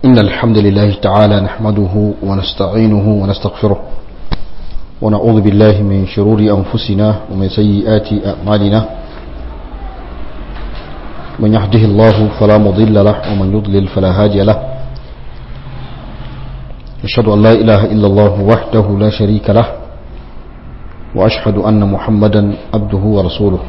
إن الحمد لله تعالى نحمده ونستعينه ونستغفره ونعوذ بالله من شرور أنفسنا ومن سيئات أعمالنا من يهده الله فلا مضل له ومن يضلل فلا هادي له أشهد أن لا إله إلا الله وحده لا شريك له وأشهد أن محمدا عبده ورسوله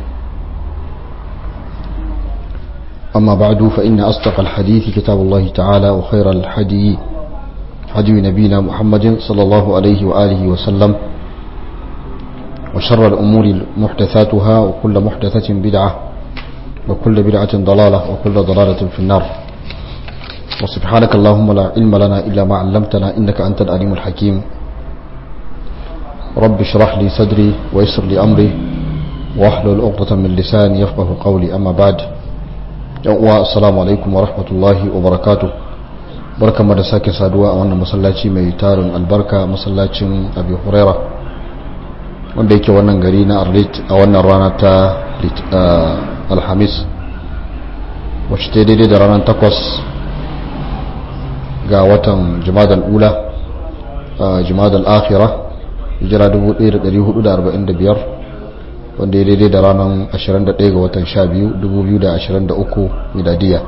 أما بعد فإن أصدق الحديث كتاب الله تعالى وخير الحدي حدي نبينا محمد صلى الله عليه وآله وسلم وشر الأمور محدثاتها وكل محدثة بدعة وكل بدعة ضلالة وكل ضلالة في النار وسبحانك اللهم لا علم لنا إلا ما علمتنا إنك أنت العليم الحكيم رب اشرح لي صدري ويسر لي أمري واحلل عقدة من لساني يفقه قولي أما بعد uwa assalamu alaikum wa rahmatullahi wa barakatu barkanmu da sake saduwa a wannan masallaci mai tarin albarka masallacin abi huraira wanda yake wannan gari na arlit a wannan rana ta alhamis wacce ta daidai da ranar takwas ga watan jimadal ula jimadal akhira hijira 1445 wanda ya daidai da ranar 21 ga watan 12 2023 miladiya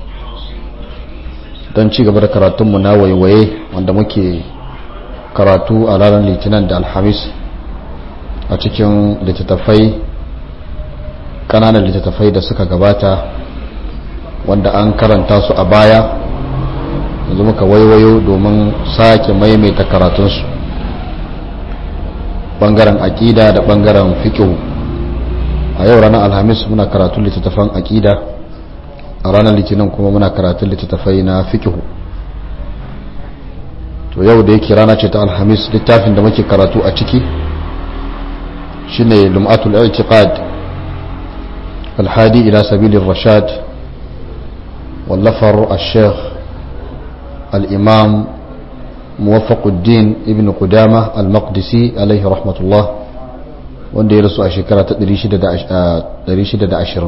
don ci gaba da karatunmu na waiwaye wanda muke karatu a ranar litinin da alhamis a cikin littattafai kananan littattafai da suka gabata wanda an karanta su a baya yanzu muka waiwayo domin sake maimaita karatunsu bangaren aƙida da bangaren fikihu a yau ranar alhamis muna karatun littattafan aƙida a ranar litinin kuma muna karatun littattafai na fikihu to yau da yake rana ce ta alhamis littafin da muke karatu a ciki shine lum'atul i'tiqad alhadi ila sabilir rashad wallafar al-sheikh al-imam muwaffaquddin ibn qudama al-maqdisi alaihi rahmatullah wanda ya rasu a shekara ta 620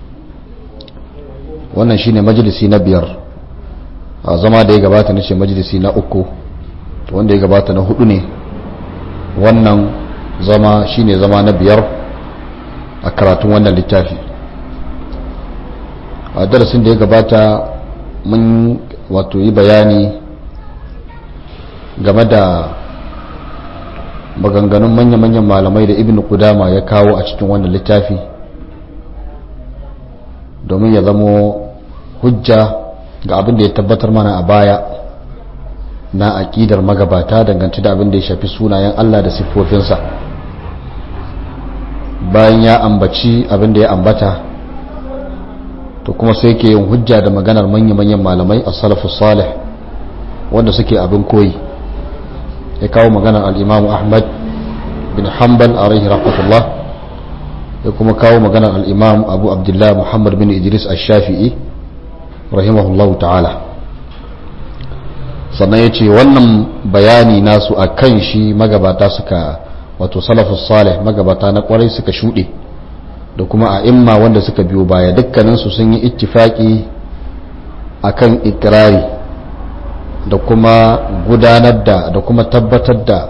wannan shine majalisi na biyar a zama da ya gabata na ce majalisi na uku wanda ya gabata na hudu ne wannan zama shine zama na biyar a karatun wannan littafi a darasin da ya gabata mun wato yi bayani game da maganganun manya-manyan malamai da ibn kudama ya kawo a cikin wannan littafi domin ya zamo hujja ga abin da ya tabbatar mana a baya na aƙidar magabata dangance da abin da ya shafi sunayen Allah da siffofinsa bayan ya ambaci abin da ya ambata to kuma sai ke yin hujja da maganar manya-manyan malamai a salafus salih wanda suke abin koyi ya kawo maganar al'imamu ahmad bin hanbal a rahi rahmatullah ya kuma kawo maganar al'imam abu abdullah muhammad bin idris al-shafi'i rahimahullahu ta'ala sannan ya ce wannan bayani nasu a kan shi magabata suka wato salafus salih magabata na kwarai suka shuɗe da kuma a imma wanda suka biyo baya dukkaninsu sun yi ittifaki akan ikirari da kuma gudanar da da kuma tabbatar da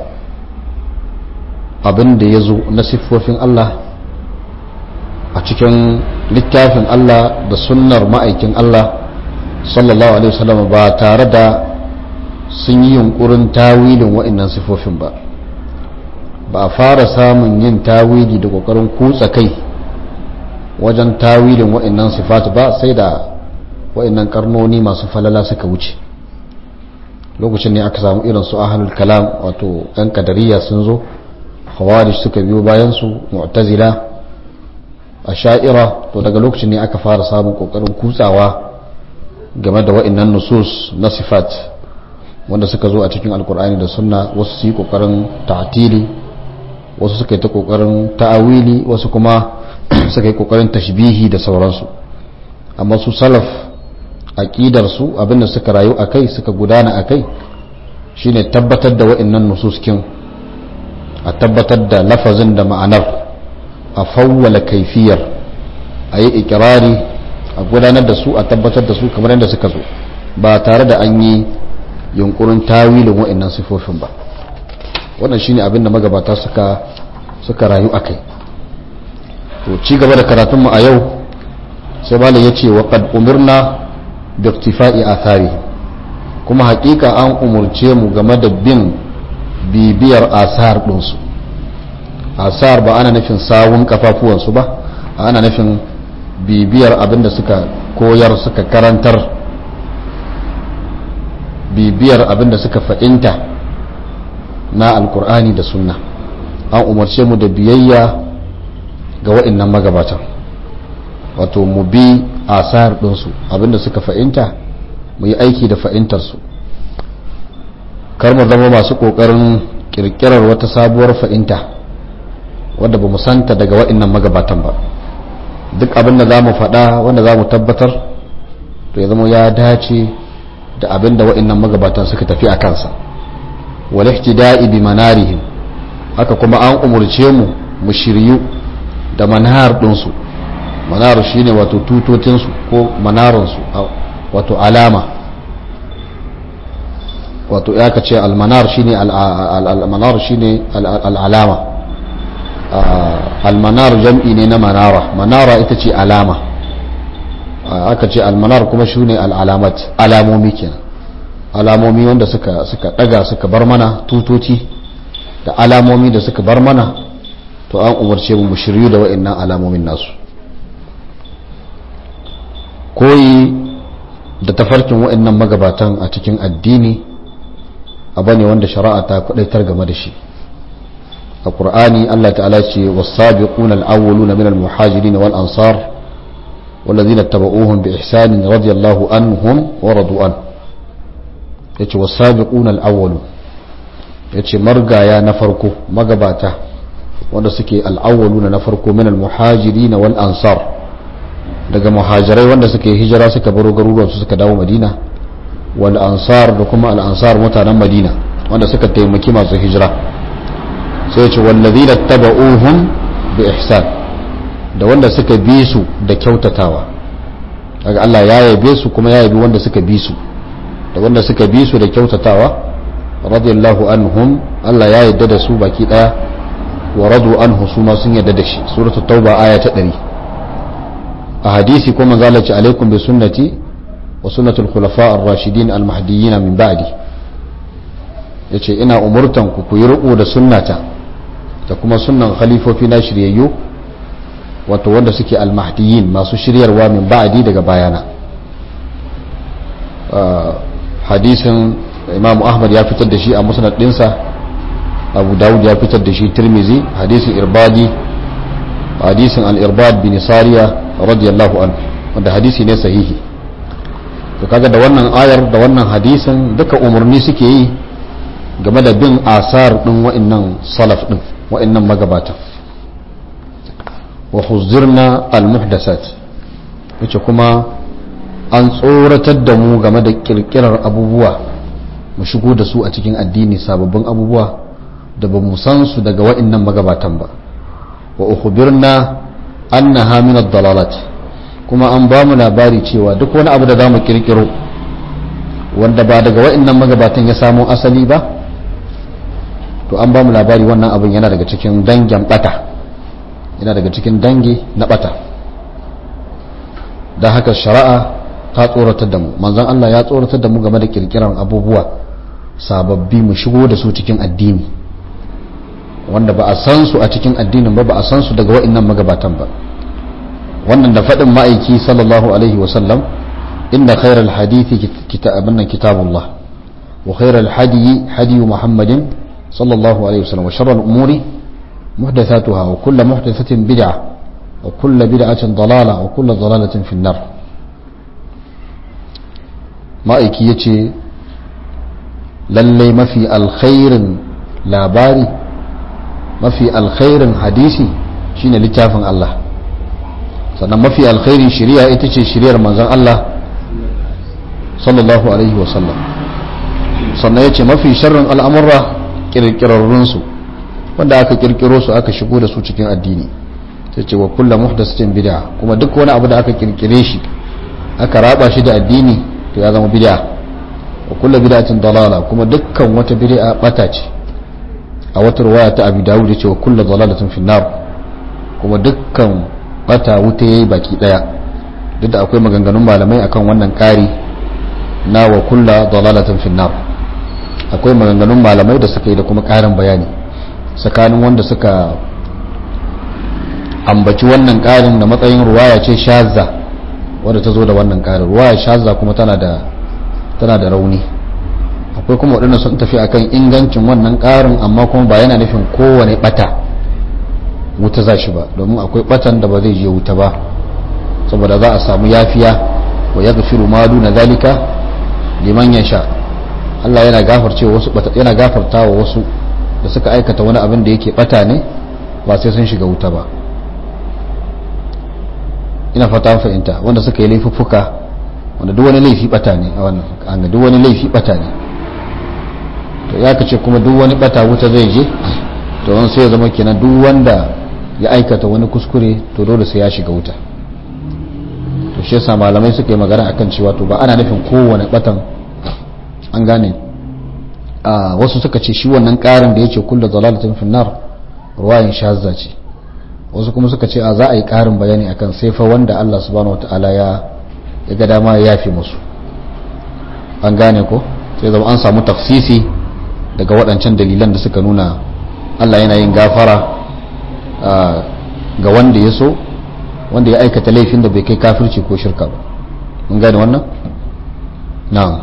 abin da ya zo na siffofin Allah a cikin littafin Allah da sunnar ma'aikin Allah sallallahu alaihi wasallam ba tare da sun yi yunkurin tawilin wa'annan siffofin ba ba a fara samun yin tawili da kokarin kutsa kai wajen tawilin wa'annan sifat ba sai da wa'annan karnoni masu falala suka wuce lokacin ne aka samu irin su ahlul kalam wato yan kadariya sun zo khawarij suka biyo bayan su mu'tazila asha'ira to daga lokacin ne aka fara samun kokarin kutsawa game da wa'annan nusus na sifat wanda suka zo a cikin alkur'ani da sunna wasu su yi kokarin ta'tili wasu suka yi ta kokarin ta'awili wasu kuma suka yi kokarin tashbihi da sauransu amma su salaf aqidar su abinda suka rayu akai suka gudana akai shine tabbatar da wa'annan nususkin a tabbatar da lafazin da ma'anar a fawwala kaifiyar a yi ikirari a gudanar da su a tabbatar da su kamar yadda suka zo ba tare da an yi yunkurin tawilin wa'annan sifofin ba wannan shine abin da magabata suka suka rayu akai to ci gaba da karatunmu a yau sai malam yace wa qad umirna bi iktifa'i athari kuma hakika an umurce mu game da bin bibiyar asar ɗinsu asar ba ana nufin sawun kafafuwansu ba ana nufin bibiyar abinda suka koyar suka karantar bibiyar abinda suka fa'inta na alkur'ani da sunna an umarce mu da biyayya ga wa'innan magabatan wato mu bi asar ɗinsu abinda suka fa'inta mu yi aiki da fa'intarsu kar mu zama masu ƙoƙarin ƙirƙirar wata sabuwar fa'inta wadda ba mu santa daga wa'innan magabatan ba duk abin da za mu faɗa wanda za mu tabbatar to ya zama ya dace da abin da wa'innan magabatan suka tafi a kansa wal ihtida'i bi manarihim haka kuma an umurce mu mu shiryu da manar ɗinsu manar shine wato tutotinsu ko manaransu wato alama wato ya ce almanar shine almanar shine al'alama almanar jam'i ne na manara manara ita ce alama aka ce almanar kuma shine al'alamat alamomi kenan alamomi wanda suka suka daga suka bar mana tutoci da alamomi da suka bar mana to an umarce mu shiryu da wa'annan alamomin nasu koyi da tafarkin wa'annan magabatan a cikin addini abu ne wanda shari'a ta kudaitar game da shi a ƙur'ani Allah ta'ala ce wasabiquna al-awwaluna min al-muhajirin wal ansar والذين اتبعوهم بإحسان رضي الله عنهم ورضوا عنه yace wasabiquna al-awwalu yace margaya na farko magabata wanda suke al-awwaluna na farko min al-muhajirin wal ansar daga muhajirai wanda suke hijira suka baro garuruwan su suka dawo madina wal ansar da kuma al ansar mutanen madina wanda suka taimaki masu hijira sai ce wallazina taba'uhum bi ihsan da wanda suka bi su da kyautatawa daga Allah ya yabe su kuma ya yabi wanda suka bi su da wanda suka bi su da kyautatawa radiyallahu anhum Allah ya yarda da su baki daya wa radu anhu su ma sun yarda da shi suratul tauba aya ta 100 a hadisi kuma zalace alaikum bi sunnati wa sunnatul khulafa ar-rashidin al-mahdiyyin min ba'di yace ina umurtan ku ku yi riko da sunnata da kuma sunnan khalifofi na shiryayyu wato wanda suke al-mahdiyyin masu shiryarwa min ba'di daga bayana hadisin imam ahmad ya fitar da shi a musnad dinsa abu dawud ya fitar da shi tirmizi hadisin irbadi hadisin al-irbad bin sariya radiyallahu anhu wanda hadisi ne sahihi to kaga da wannan ayar da wannan hadisin duka umarni suke yi game da bin asar din wa'annan salaf din wa'annan magabatan wa huzirna al-muhdasat yace kuma an tsoratar da mu game da kirkirar abubuwa mu shigo da su a cikin addini sababbin abubuwa da ba mu san su daga wa'annan magabatan ba wa ukhbirna annaha min ad-dalalat kuma an ba mu labari cewa duk wani abu da zamu kirkiro wanda ba daga wa'annan magabatan ya samo asali ba to an ba mu labari wannan abin yana daga cikin dangin bata yana daga cikin dangi na bata da haka shari'a ta tsoratar da mu manzon Allah ya tsoratar da mu game da kirkiran abubuwa sababbi mu shigo da su cikin addini wanda ba a san su a cikin addinin ba ba a san su daga wa'annan magabatan ba wannan da faɗin ma'aiki sallallahu alaihi wasallam inda khairal hadithi kitabun nan kitabullah wa khairal hadiyi hadiyu muhammadin sallallahu alaihi wasallam wa sharral umuri muhdathatuha wa kullu muhdathatin bid'ah wa kullu bid'atin dalalah wa kullu dalalatin fi nar ma'aiki yace lallai mafi alkhairin labari mafi alkhairin hadisi shine littafin Allah sannan mafi alkhairin shari'a ita ce shari'ar manzon Allah sallallahu alaihi wasallam sannan yace mafi sharrin al'amurra kirkirarrunsu wanda aka kirkiro su aka shigo da su cikin addini sai ce wa kullu muhdathatin bid'a kuma duk wani abu da aka kirkire shi aka raba shi da addini to ya zama bid'a wa kullu bid'atin dalala kuma dukkan wata bid'a bata ce a wata riwaya ta Abi Dawud yace wa kullu dalalatin fi nar kuma dukkan bata wuta yayi baki daya duk da akwai maganganun malamai akan wannan kari na wa kullu dalalatin fi nar akwai maganganun malamai da suka yi da kuma karin bayani tsakanin wanda suka ambaci wannan karin da matsayin ruwaya ce shazza wadda ta zo da wannan karin ruwaya shazza kuma tana da tana da rauni akwai kuma waɗanda sun tafi akan ingancin wannan karin amma kuma ba yana nufin kowane bata wuta za shi ba domin akwai batan da ba zai je wuta ba saboda za a samu yafiya wa yaghfiru ma duna zalika liman yasha Allah yana gafarce wasu yana gafarta wa wasu da suka aikata wani abin da yake bata ne ba sai sun shiga wuta ba ina fata fahimta wanda suka yi laifuffuka wanda duk wani laifi bata ne a wannan an duk wani laifi bata ne to ya kace kuma duk wani bata wuta zai je to wani sai ya zama kenan duk wanda ya aikata wani kuskure to dole sai ya shiga wuta to shi yasa malamai suka yi magana akan cewa to ba ana nufin kowane batan an gane a wasu suka ce shi wannan karin da yace kullu dalalatin finnar ruwayin shazza ce wasu kuma suka ce a za a yi karin bayani akan sai fa wanda Allah subhanahu wataala ya ya ga dama ya yafi musu an gane ko sai zama an samu tafsisi daga waɗancan dalilan da suka nuna Allah yana yin gafara ga wanda ya so wanda ya aikata laifin da bai kai kafirci ko shirka ba mun gane wannan na'am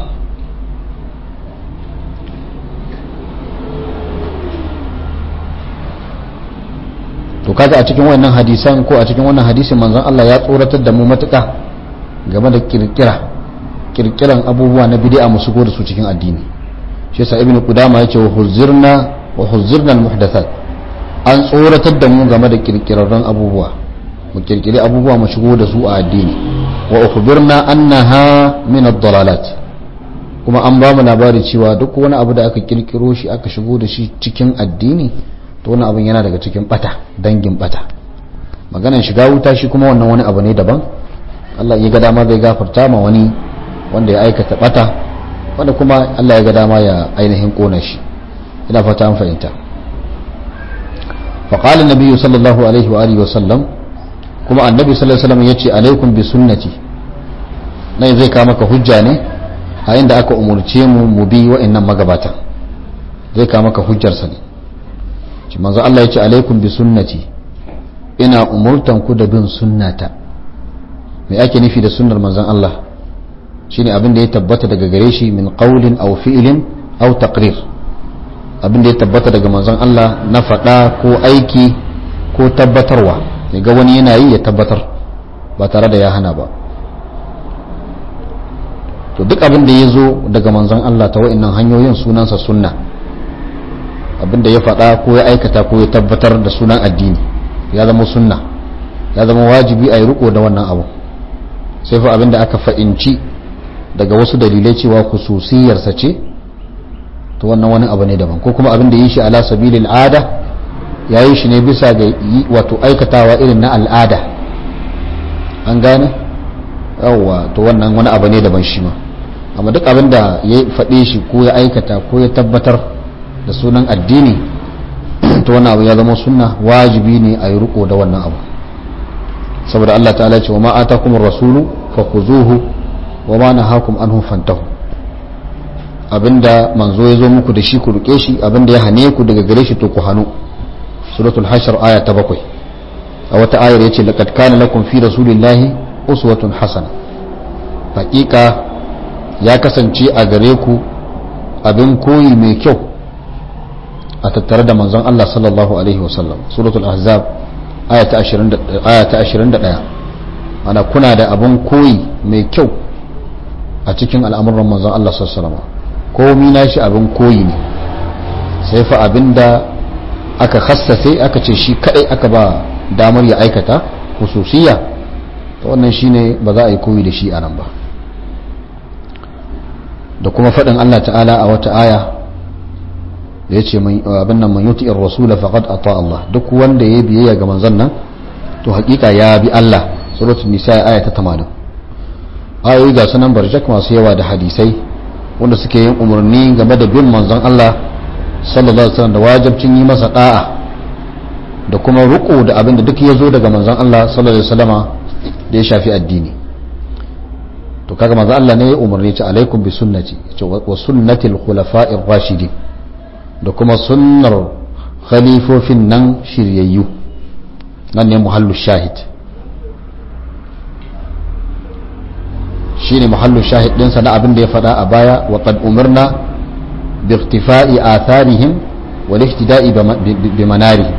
to kaga a cikin wannan hadisan ko a cikin wannan hadisin manzon Allah ya tsoratar da mu matuƙa game da kirkira kirkiran abubuwa na bid'a mu shigo da su cikin addini shi yasa ibnu qudama yace wa huzirna wa huzirna al muhdathat an tsoratar da mu game da kirkirarren abubuwa mu kirkiri abubuwa mu shigo da su a addini wa ukhbirna annaha min ad-dalalat kuma an ba mu labari cewa duk wani abu da aka kirkiro shi aka shigo da shi cikin addini to wani abin yana daga cikin bata dangin bata maganan shiga wuta shi kuma wannan wani abu ne daban Allah ya ga dama zai gafarta ma wani wanda ya aikata bata wanda kuma Allah ya ga dama ya ainihin kona shi ina fata an fahimta فقال النبي صلى الله عليه وآله وسلم كما النبي صلى الله عليه وسلم يتي عليكم بسنتي نai zai kawo maka hujja ne a inda aka umurce mu mu bi wa'annan magabatan zai kawo maka hujjarsa ne ci manzo Allah ya ce alaikum bi sunnati ina umurtan ku da bin sunnata me ake nufi da sunnar manzon Allah shine abin da ya tabbata daga gare shi min qawlin aw fi'lin aw taqrir abin da ya tabbata daga manzon Allah na faɗa ko aiki ko tabbatarwa ya ga wani yana yi ya tabbatar ba tare da ya hana ba to duk abin da ya zo daga manzon Allah ta wa'annan hanyoyin sunansa sunna abin da ya faɗa ko ya aikata ko ya tabbatar da sunan addini ya zama sunna ya zama wajibi a yi riko da wannan abu sai fa abin da aka fa'inci daga wasu dalilai cewa khususiyarsa ce to wannan wani abu ne daban ko kuma abin da yi shi ala sabilil ada ya yi shi ne bisa ga wato aikatawa irin na al'ada an gane yawwa to wannan wani abu ne daban shi ma amma duk abin da ya faɗe shi ko ya aikata ko ya tabbatar da sunan addini to wannan abu ya zama sunna wajibi ne a yi riko da wannan abu saboda Allah ta'ala ce wa ma atakum rasulu fakhuzuhu wa ma nahakum anhu fantahu abinda manzo ya zo muku da shi ku rike shi abinda ya hane ku daga gare shi to ku hanu suratul hashr aya ta bakwai a wata ayar yace laqad kana lakum fi rasulillahi uswatun hasana hakika ya kasance a gare ku abin koyi mai kyau a tattare da manzon Allah sallallahu alaihi wasallam suratul ahzab aya ta 20 aya ta 21 ana kuna da abin koyi mai kyau a cikin al'amuran manzon Allah sallallahu alaihi wasallam komi na shi abin koyi ne sai fa abinda aka khassafe aka ce shi kadai aka ba damar ya aikata hususiya to wannan shine ba za a yi koyi da shi a nan ba da kuma faɗin Allah ta'ala a wata aya da ya ce abin nan man yuti rasula faqad ata Allah duk wanda ya biyayya ga manzon nan to hakika ya bi Allah suratul nisa aya ta 80 ayoyi ga sunan barjak masu yawa da hadisai wanda suke yin umarni game da bin manzon Allah sallallahu alaihi wasallam da wajibcin yi masa da'a da kuma ruku da abin da duk ya zo daga manzon Allah sallallahu alaihi wasallama da ya shafi addini to kaga manzon Allah ne ya umarni ta alaikum bi sunnati wa sunnatil khulafa'ir rashidin da kuma sunnar khalifofin nan shiryayyu nan ne muhallu shahid shine muhallu shahid ɗinsa na abin da ya faɗa a baya wa qad umirna bi iktifa'i atharihim wal ihtida'i bi manarihim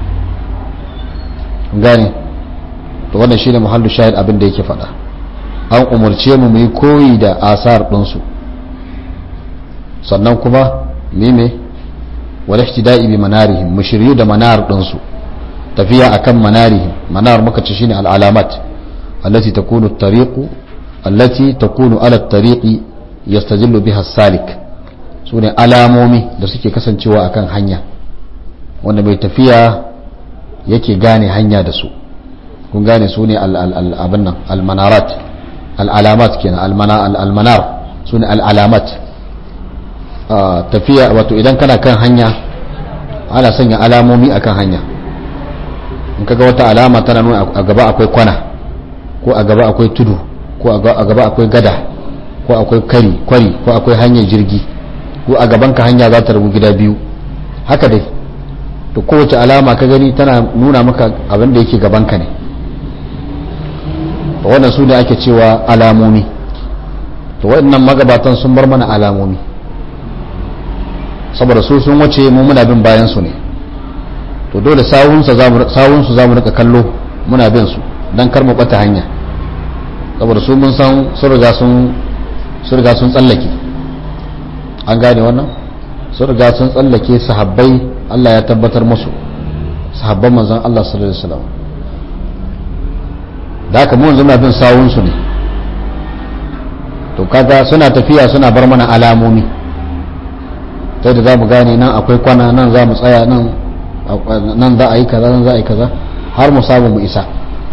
gane to wannan shine muhallu shahid abin da yake faɗa an umarce mu mu yi koyi da asar ɗinsu sannan kuma mime wal ihtida'i bi manarihim mu shiryu da manar ɗinsu tafiya akan manarihim manar muka ce shine al alamat allati takunu at-tariqu allati takunu ala at-tariqi yastajillu biha as-salik sune alamomi da suke kasancewa akan hanya wanda mai tafiya yake gane hanya da su kun gane su ne abin nan almanarat al'alamat kenan almanar su ne al'alamat tafiya wato idan kana kan hanya ana sanya alamomi akan hanya in kaga wata alama tana nuna a gaba akwai kwana ko a gaba akwai tudu ko a gaba akwai gada ko akwai kari kwari ko akwai hanyar jirgi ko a gaban ka hanya za ta rabu gida biyu haka dai to kowace alama ka gani tana nuna maka abin da yake gabanka ne to wannan su ne ake cewa alamomi to waɗannan magabatan sun bar mana alamomi saboda su sun wace mu muna bin bayan su ne to dole sawunsu za mu rika kallo muna bin su don kar mu bata hanya saboda su mun san sun riga sun tsallake an gane wannan sun riga sun tsallake sahabbai Allah ya tabbatar musu sahabban manzon Allah sallallahu alaihi wasallam da haka mu yanzu muna bin sawun su ne to kaga suna tafiya suna bar mana alamomi ta da za mu gane nan akwai kwana nan za mu tsaya nan nan za a yi kaza nan za a yi kaza har mu samu mu isa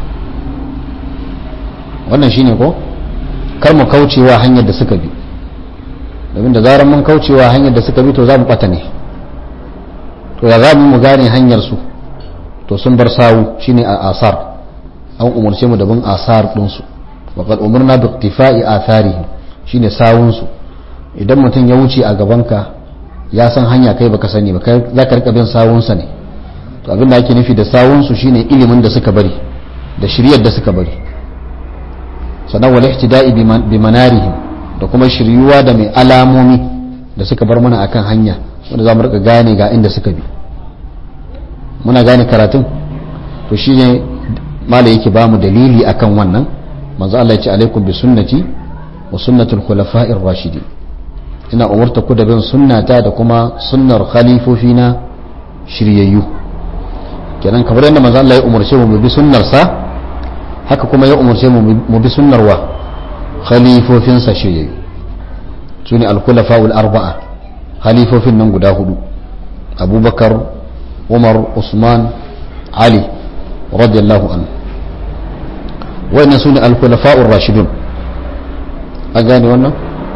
wannan shine ko kar mu kaucewa hanyar da suka bi domin da zarar mun kaucewa hanyar da suka bi to za mu bata ne to ya za mu gane hanyar su to sun bar sawu shine a asar an umarce mu da bin asar din su wa qad umirna bi iktifa'i atharihim shine sawun su idan mutum ya wuce a gaban ka ya san hanya kai baka sani ba kai zaka rika bin sawun sa ne to abin da ake nufi da sawun su shine ilimin da suka bari da shiryar da suka bari sannan wal ihtida'i bi manarihim da kuma shiryuwa da mai alamomi da suka bar mana akan hanya wanda za mu rika gane ga inda suka bi muna gane karatun to shi ne mala yake ba mu dalili akan wannan manzo Allah ya ce alaikum bi sunnati wa sunnatul khulafa'ir rashidin ina umurta ku da bin sunnata da kuma sunnar khalifofina shiryayyu kenan kamar yadda manzo Allah ya umarce mu bi sunnar sa haka kuma ya umarce mu mu bi sunnar wa khalifofinsa shiryayyu su ne alkulafa'ul arba'a khalifofin nan guda hudu abubakar umar usman ali radiyallahu an wannan su ne alkulafa'ul rashidun a gane wannan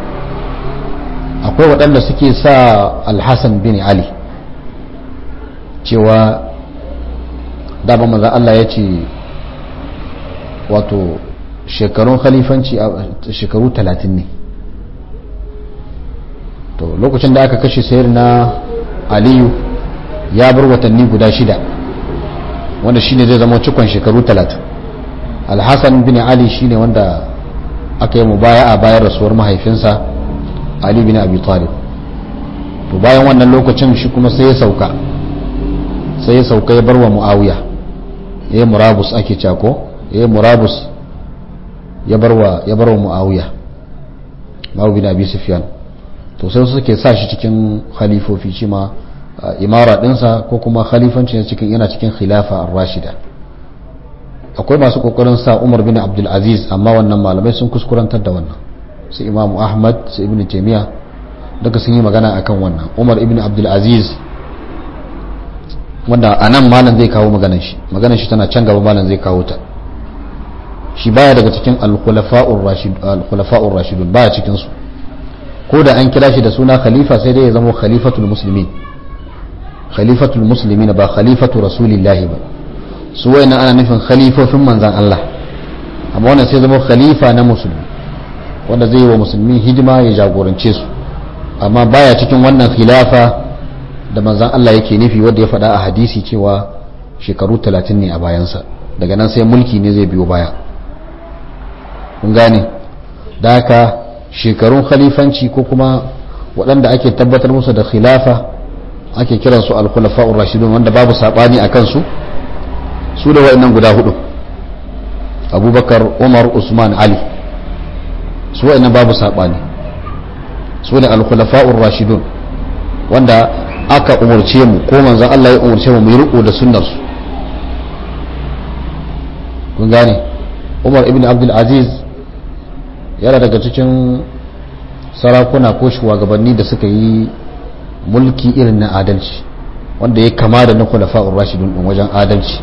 akwai waɗanda suke sa alhassan bin ali cewa dama maza Allah ya ce wato shekarun khalifanci a shekaru talatin ne to lokacin da aka kashe sayar na aliyu ya bar watanni guda shida wanda shine zai zama cikon shekaru talatin alhassan bin ali shine wanda aka yi mubaya a bayan rasuwar mahaifinsa ali bin abi talib to bayan wannan lokacin shi kuma sai ya sauka sai ya sauka ya bar wa muawiya ya yi murabus ake cako ya yi murabus ya bar wa mu'awiya ma'u bin abi sufyan to sai suke sa shi cikin khalifofi shi ma imara dinsa ko kuma khalifanci cikin yana cikin khilafa ar-rashida akwai masu kokarin sa Umar bin Abdul Aziz amma wannan malamai sun kuskurantar da wannan su Imam Ahmad su Ibn Taymiyyah daga sun yi magana akan wannan Umar ibn Abdul Aziz wanda anan malam zai kawo maganar shi maganar shi tana can gaba malam zai kawo ta shi baya daga cikin al-khulafa'ur rashidun baya cikin su ko da an kira shi da suna khalifa sai dai ya zama khalifatul muslimin khalifatul muslimin ba khalifatu rasulillahi ba su wayannan ana nufin khalifofin manzan Allah amma wannan sai zama khalifa na musulmi wanda zai yi wa musulmi hidima ya jagorance su amma baya cikin wannan khilafa da manzan Allah yake nufi wanda ya faɗa a hadisi cewa shekaru 30 ne a bayansa daga nan sai mulki ne zai biyo baya kun gane da haka shekarun khalifanci ko kuma waɗanda ake tabbatar musu da khilafa ake kiransu al-khulafa'ur rashidun wanda babu sabani a kansu su da waɗannan guda hudu abubakar umar usman ali su waɗannan babu sabani su ne al-khulafa'ur rashidun wanda aka umarce mu ko manzon Allah ya umarce mu mu yi riko da sunnar su kun gane umar ibn abdul aziz yana daga cikin sarakuna ko shugabanni da suka yi mulki irin na adalci wanda ya kama da na kulafa'ur rashidun din wajen adalci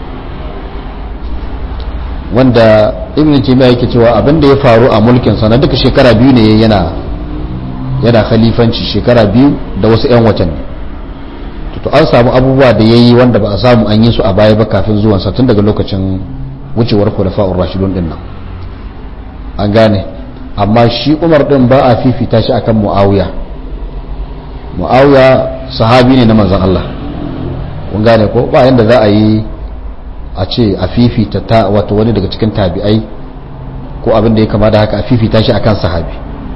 wanda ibn taymiya yake cewa abin da ya faru a mulkin sa na duka shekara biyu ne yana yana khalifanci shekara biyu da wasu yan watanni to an samu abubuwa da yayi wanda ba a samu an yi su a baya ba kafin zuwan sa tun daga lokacin wucewar kulafa'ur rashidun din nan an gane amma shi umar din ba a fifita shi akan muawiya muawiya sahabi ne na manzon Allah kun gane ko ba yanda za a yi a ce a fifita ta wato wani daga cikin tabi'ai ko abin da ya kama da haka a fifita shi akan sahabi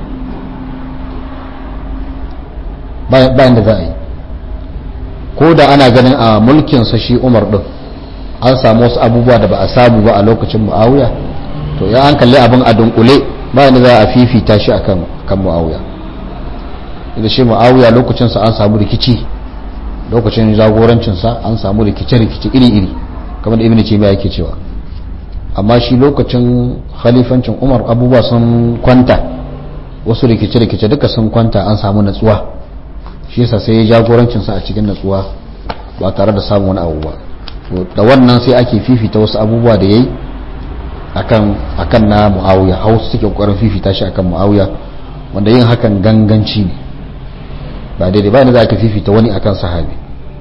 ba yanda za a yi ko da ana ganin a mulkinsa shi umar din an samu wasu abubuwa da ba a samu ba a lokacin muawiya to ya an kalli abin a dunkule ba yanda za a fifita shi akan kan muawiya da shi muawiya lokacinsa an samu rikici lokacin jagorancinsa an samu rikice-rikice iri-iri kamar da ibn taymiya yake cewa amma shi lokacin khalifancin umar abubuwa sun kwanta wasu rikice-rikice duka sun kwanta an samu natsuwa shi yasa sai ya jagorancinsa a cikin natsuwa ba tare da samun wani abu ba da wannan sai ake fifita wasu abubuwa da yayi akan akan na muawiya hausa suke kokarin fifita shi akan muawiya wanda yin hakan ganganci ne ba daidai ba ne za ka fifita wani akan sahabi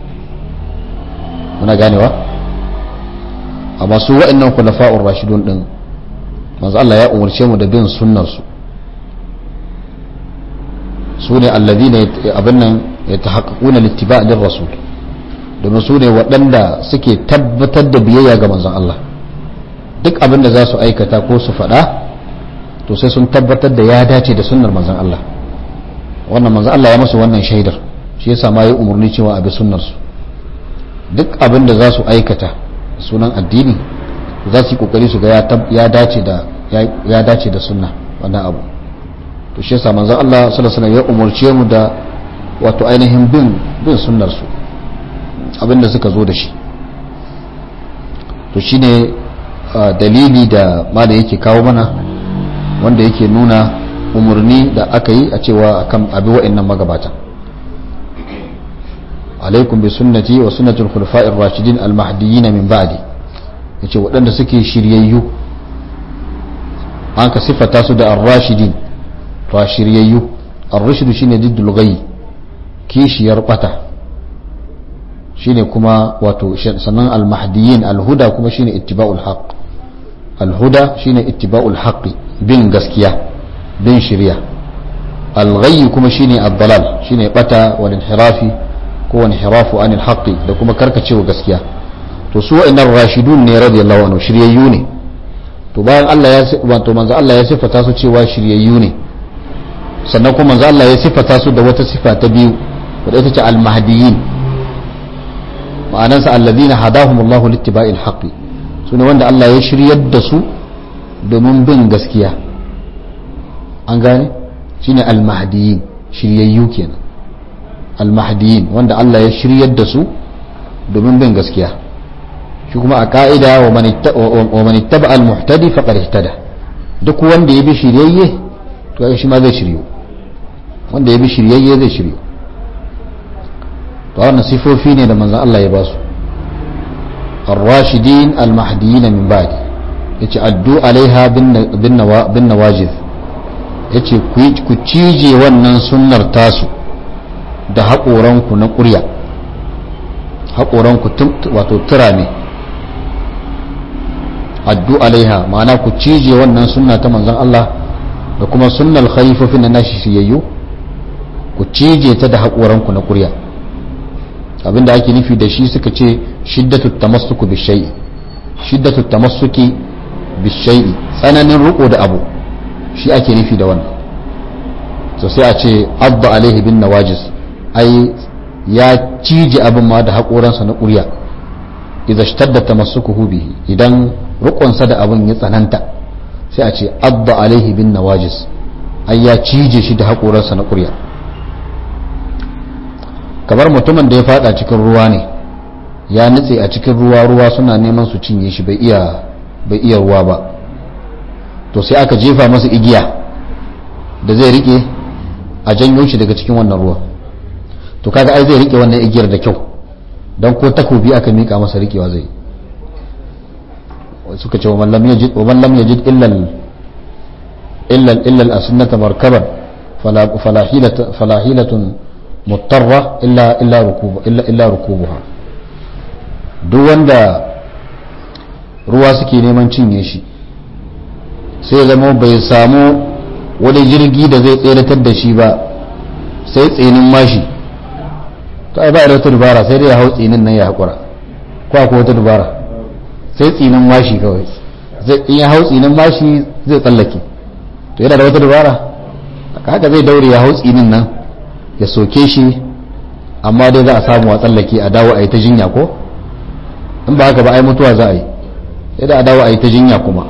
muna ganewa amma su wa'annan khulafa'ur rashidun din manzo Allah ya umarce mu da bin sunnar su su ne alladhina abin nan yatahaqqaquna littiba' lir rasul domin su ne waɗanda suke tabbatar da biyayya ga manzon Allah duk abin da za su aikata ko su faɗa to sai sun tabbatar da ya dace da sunnar manzon Allah wannan manzon Allah ya musu wannan shaidar shi yasa ma ya umarni cewa a bi sunnar su duk abin da za su aikata sunan addini za su yi kokari su ga ya dace da ya dace da sunna wannan abu to shi yasa manzon Allah sallallahu alaihi wasallam ya umarce mu da wato ainihin bin bin sunnar su abinda suka zo da shi to shine dalili da mala yake kawo mana wanda yake nuna umarni da aka yi a cewa akan abi wa'annan magabata alaikum bi sunnati wa sunnatul khulafa'ir rashidin al-mahdiyyin min ba'di yace waɗanda suke shiryayyu an ka sifata su da ar-rashidin to shiryayyu ar-rashid shine diddul ghayy kishiyar bata shine kuma wato sannan al-mahdiyyin al-huda kuma shine ittiba'ul haqq al-huda shine ittiba'ul haqqi bin gaskiya bin shiriya al-ghayy kuma shine ad-dalal shine bata wal inhirafi ko inhirafu anil haqqi da kuma karkacewa gaskiya to su wa'annan rashidun ne radiyallahu anhu shiryayyu ne to bayan Allah ya wato manzo Allah ya sifata su cewa shiryayyu ne sannan kuma manzo Allah ya sifata su da wata sifa ta biyu wadda ita ce al-mahdiyyin ma'anansa alladhina hadahumullahu littiba'il haqqi sune wanda Allah ya shiryar da su domin bin gaskiya an gane shine al-mahdiyyin shiryayyu kenan al-mahdiyyin wanda Allah ya shiryar da su domin bin gaskiya shi kuma a ka'ida wa man ittaba al-muhtadi faqad ihtada duk wanda ya bi shiryayye to shi ma zai shiryu wanda ya bi shiryayye zai shiryu to wannan sifofi ne da manzon Allah ya ba su ar-rashidin al-mahdiyyin min ba'di yace addu alaiha bin nawajid yace ku cije wannan sunnar tasu da haƙoranku na ƙurya haƙoranku wato tura ne addu alaiha ma'ana ku cije wannan sunna ta manzon Allah da kuma sunnar khalifofin na nashi shiyayyu ku cije ta da haƙoranku na ƙurya abinda ake nufi da shi suka ce shiddatu tamassuku bishai'i shiddatu tamassuki bishai'i tsananin riko da abu shi ake nufi da wannan to sai a ce abba alaihi bin nawajis ai ya cije abin ma da haƙoransa na ƙurya idan shtadda tamassukuhu bihi idan rikonsa da abin ya tsananta sai a ce abba alaihi bin nawajis ai ya cije shi da haƙoransa na ƙurya kamar mutumin da ya fada cikin ruwa ne ya nutse a cikin ruwa ruwa suna neman su cinye shi bai iya bai iya ruwa ba to sai aka jefa masa igiya da zai rike a janyo shi daga cikin wannan ruwa to kaga ai zai rike wannan igiyar da kyau don ko takobi aka mika masa rikewa zai suka ce wa man lam yajid wa man lam yajid illa illa illa al-asnata markaban fala fala hilata fala hilatun mutarra illa illa rukubu illa illa rukubuha duk wanda ruwa suke neman cinye shi sai ya zama bai samu wani jirgi da zai tseratar da shi ba sai tsinin mashi to ai ba da wata dubara sai dai ya hau tsinin nan ya haƙura ko akwai wata dubara sai tsinin mashi kawai in ya hau tsinin mashi zai tsallake to yana da wata dubara haka zai daure ya hau tsinin nan ya soke shi amma dai za a samu a tsallake a dawo a yi ta jinya ko in ba haka ba ai mutuwa za a yi idan a dawo a yi ta jinya kuma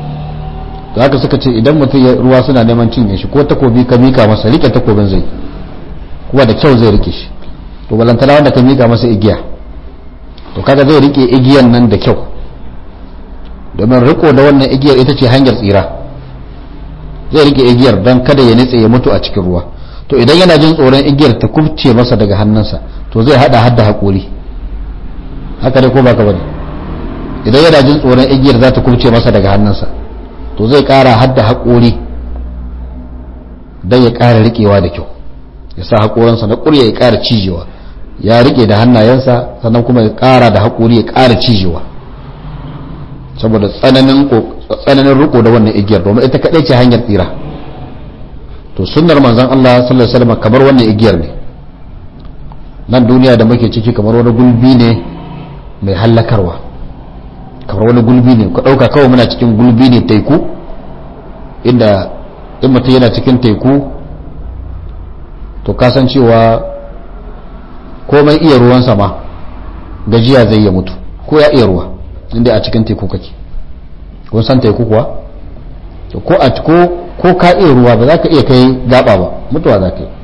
to haka suka ce idan mutum ya ruwa suna neman cinye shi ko takobi ka mika masa rike takobin zai kuma da kyau zai rike shi to balantana wanda ka mika masa igiya to kaga zai rike igiyan nan da kyau domin riko da wannan igiyar ita ce hanyar tsira zai rike igiyar don kada ya nitse ya mutu a cikin ruwa to idan yana jin tsoron igiyar ta kubce masa daga hannunsa to zai hada hadda haƙuri haka dai ko baka bane idan yana jin tsoron igiyar za ta kubce masa daga hannunsa to zai ƙara hadda haƙuri don ya ƙara riƙewa da kyau ya sa haƙoransa na ƙurya ya ƙara cijewa ya riƙe da hannayensa sannan kuma ya ƙara da haƙuri ya ƙara cijewa saboda tsananin tsananin riko da wannan igiyar domin ita kaɗai ce hanyar tsira to sunnar manzon Allah sallallahu alaihi wasallam kamar wannan igiyar ne nan duniya da muke ciki kamar wani gulbi ne mai hallakarwa kamar wani gulbi ne ku ɗauka kawai muna cikin gulbi ne teku inda in mutum yana cikin teku to kasancewa komai iya ruwan sama gajiya zai ya mutu ko ya iya ruwa inda a cikin teku kake kun san teku kuwa ko a ko ko ka iya ruwa ba za ka iya kai gaba ba mutuwa za ka yi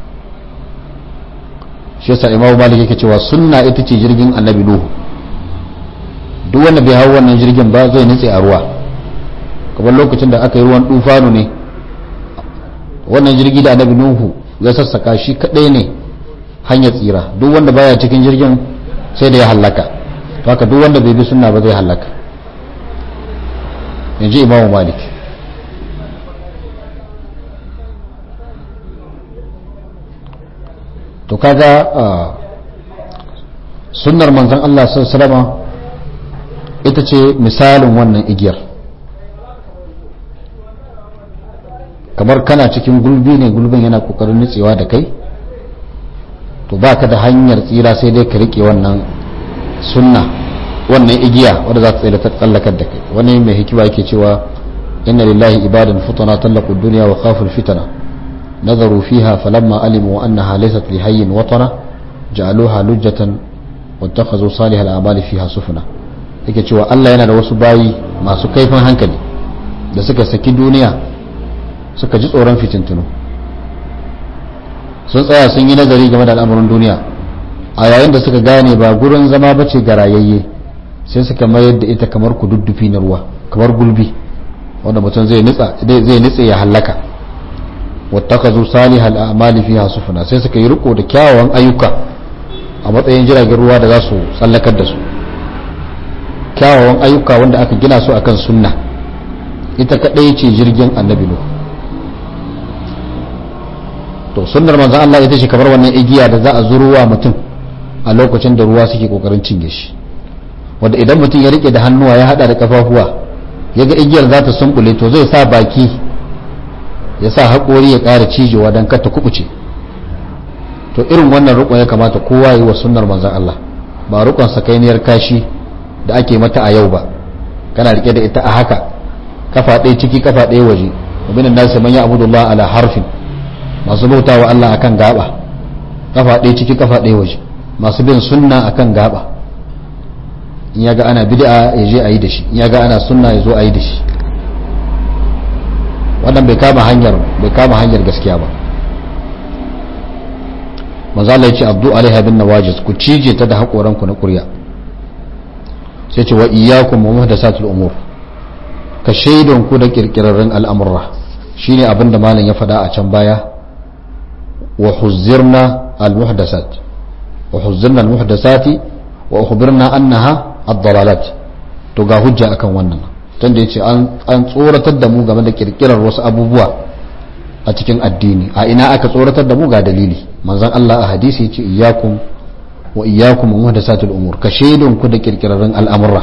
shi yasa imamu malik yake cewa sunna ita ce jirgin annabi nuhu duk wanda bai hau wannan jirgin ba zai nutse a ruwa kamar lokacin da aka yi ruwan dufanu ne wannan jirgi da annabi nuhu ya sassaka shi kadai ne hanyar tsira duk wanda baya cikin jirgin sai da ya hallaka to haka duk wanda bai bi sunna ba zai hallaka yanzu imamu malik to kaga sunnar manzon Allah sallallahu ita ce misalin wannan igiyar kamar kana cikin gulbi ne gulbin yana kokarin nutsewa da kai to baka da hanyar tsira sai dai ka rike wannan sunna wannan igiya wadda za ta tsaye ta tsallakar da kai wani mai hikima yake cewa inna lillahi ibadan futana tallaqu dunya wa khafu fitana nazaru fiha falamma alimu annaha laysat li hayyin watana ja'aluha lujjatan wattakhadhu salih al-a'mali fiha sufuna yake cewa Allah yana da wasu bayi masu kaifin hankali da suka saki duniya suka ji tsoron fitintunu sun tsaya sun yi nazari game da al'amuran duniya a yayin da suka gane ba gurin zama bace ga rayayye sai suka mayar da ita kamar kududdufi na ruwa kamar gulbi wanda mutum zai nitsa zai nitse ya hallaka wattakazu salihal a'mali fiha sufuna sai suka yi riko da kyawawan ayyuka a matsayin jiragen ruwa da za su tsallakar da su kyawawan ayyuka wanda aka gina su akan sunna ita kadai ce jirgin annabi nuhu to sunnar manzon Allah ita ce kamar wannan igiya da za a zuruwa mutum a lokacin da ruwa suke kokarin cinye shi wanda idan mutum ya rike da hannuwa ya hada da kafafuwa ya ga igiyar za ta sumbule to zai sa baki ya sa haƙori ya ƙara cijewa don kar ta kubuce to irin wannan rukun ya kamata kowa yi wa sunnar manzon Allah ba rukun sakainiyar kashi da ake mata a yau ba kana rike da ita a haka kafa ɗaya ciki kafa ɗaya waje wabin da sai man ya abudullah ala harfin masu bauta wa Allah akan gaba kafa ɗaya ciki kafa ɗaya waje masu bin sunna akan gaba in ya ga ana bid'a ya je a yi da shi in ya ga ana sunna ya zo a yi da shi wannan bai kama hanyar bai kama hanyar gaskiya ba manzo Allah ya ce abdu alaiha bin nawajiz ku cije ta da hakoran ku na kurya sai ce wa iyyakum wa muhdathatul umur ka shaidon ku da kirkirarren al'amurra shine abin da malam ya faɗa a can baya wa huzzirna al-muhdasat wa huzzirna al-muhdasati wa ukhbirna annaha ad-dalalat to ga hujja akan wannan tunda yace an an tsoratar da mu game da kirkirar wasu abubuwa a cikin addini a ina aka tsoratar da mu ga dalili manzon Allah a hadisi yace iyyakum wa iyyakum muhdasatul umur ka shaidon ku da kirkirarren al'amurra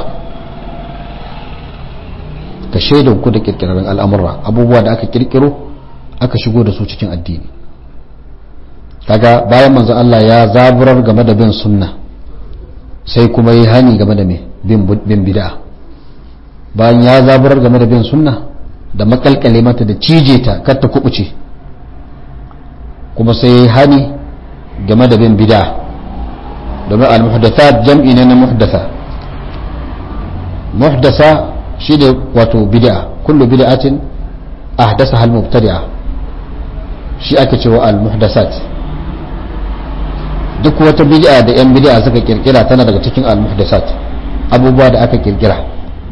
ka shaidan ku da kirkirarren al'amurra abubuwa da aka kirkiro aka shigo da su cikin addini kaga bayan manzo Allah ya zaburar game da bin sunna sai kuma yi hani game da bin bid'a bayan ya zaburar game da bin sunna da makalkale mata da cije ta kar ta kubuce kuma sai yi hani game da bin bid'a domin al-muhdathat jam'i ne na muhdatha muhdasa shi ne wato bid'a kullu bid'atin ahdasaha al-mubtadi'a shi ake cewa al-muhdasat duk wata bid'a da yan bid'a suka kirkira tana daga cikin al-muhdasat abubuwa da aka kirkira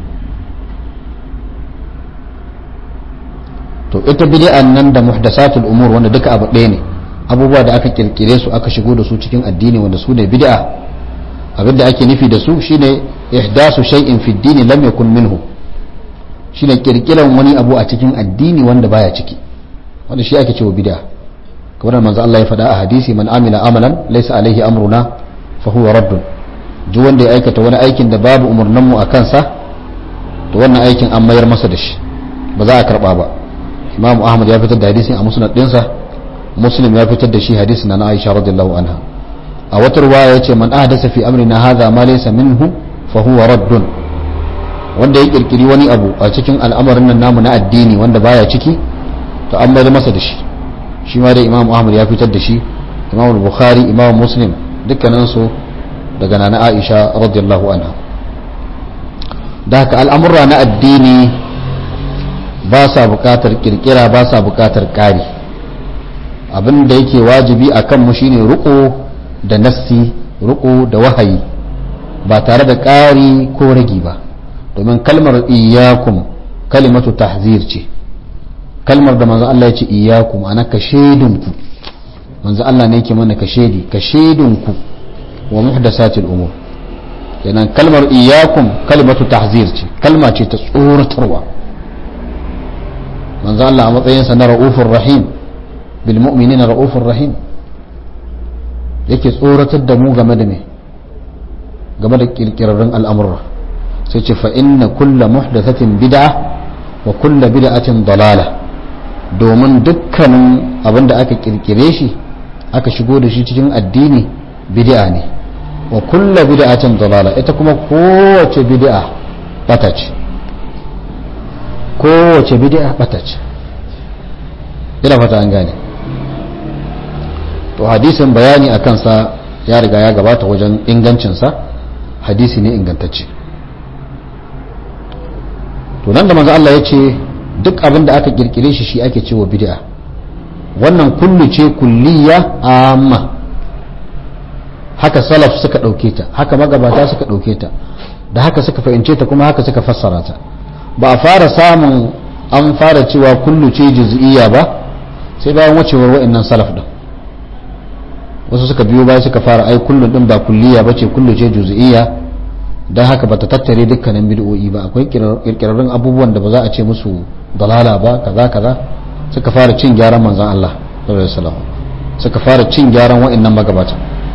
to ita bid'an nan da muhdasatul umur wanda duka abu ɗaya ne abubuwa da aka kirkire su aka shigo da su cikin addini wanda su ne bid'a abinda ake nufi da su shine ihdasu shay'in fi ad-din lam yakun minhu shine kirkiran wani abu a cikin addini wanda baya ciki wanda shi ake cewa bid'a kamar manzo Allah ya faɗa a hadisi man amila amalan laysa alaihi amruna fa huwa raddun duk wanda ya aikata wani aikin da babu umurnan mu a kansa to wannan aikin an mayar masa da shi ba za a karba ba Imam Ahmad ya fitar da hadisin a musnad dinsa Muslim ya fitar da shi hadisin na Aisha radiyallahu anha a wata ruwaya yace man ahdasa fi amrina hadha ma laysa minhu fa huwa raddun wanda ya kirkiri wani abu a cikin al'amarin nan namu na addini wanda baya ciki to an mayar masa da shi shi ma dai imam ahmad ya fitar da shi imam bukhari imam muslim dukkanin su daga nana aisha radiyallahu anha da haka al'amurra na addini ba sa bukatar kirkira ba sa bukatar ƙari abin da yake wajibi a kanmu shine ruko da nassi ruko da wahayi ba tare da ƙari ko ragi ba domin kalmar iyakum kalimatu tahzir ce kalmar da manzo Allah ya ce iyakum ana ka shaidunku manzo Allah ne yake mana ka shaidi ka shaidunku wa muhdasatil umur kenan kalmar iyakum kalimatu tahzir ce kalma ce ta tsoratarwa manzo Allah a matsayinsa na ra'ufur rahim bil mu'minina ra'ufur rahim yake tsoratar da mu game da me game da kirkirarren al'amurra sai ce fa inna kulla muhdathatin bid'a wa kulla bid'atin dalala domin dukkanin abin da aka kirkire shi aka shigo da shi cikin addini bid'a ne wa kulla bid'atin dalala ita kuma kowace bid'a bata ce kowace bid'a bata ce ina fata an gane to hadisin bayani a kansa ya riga ya gabata wajen ingancinsa hadisi ne ingantacce to nan da manzo Allah ya ce duk abin da aka kirkire shi shi ake cewa bid'a wannan kullu ce kulliya amma haka salaf suka ɗauke ta haka magabata suka ɗauke ta da haka suka fahimce ta kuma haka suka fassara ta ba a fara samun an fara cewa kullu ce juz'iyya ba sai bayan wucewar wa'annan salaf din wasu suka biyo baya suka fara ai kullu din ba kulliya bace kullu ce juz'iyya don haka bata tattare dukkanin bid'o'i ba akwai kirkirarrun abubuwan da ba za a ce musu dalala ba kaza kaza suka fara cin gyaran manzon Allah sallallahu alaihi wasallam suka fara cin gyaran wa'annan magabata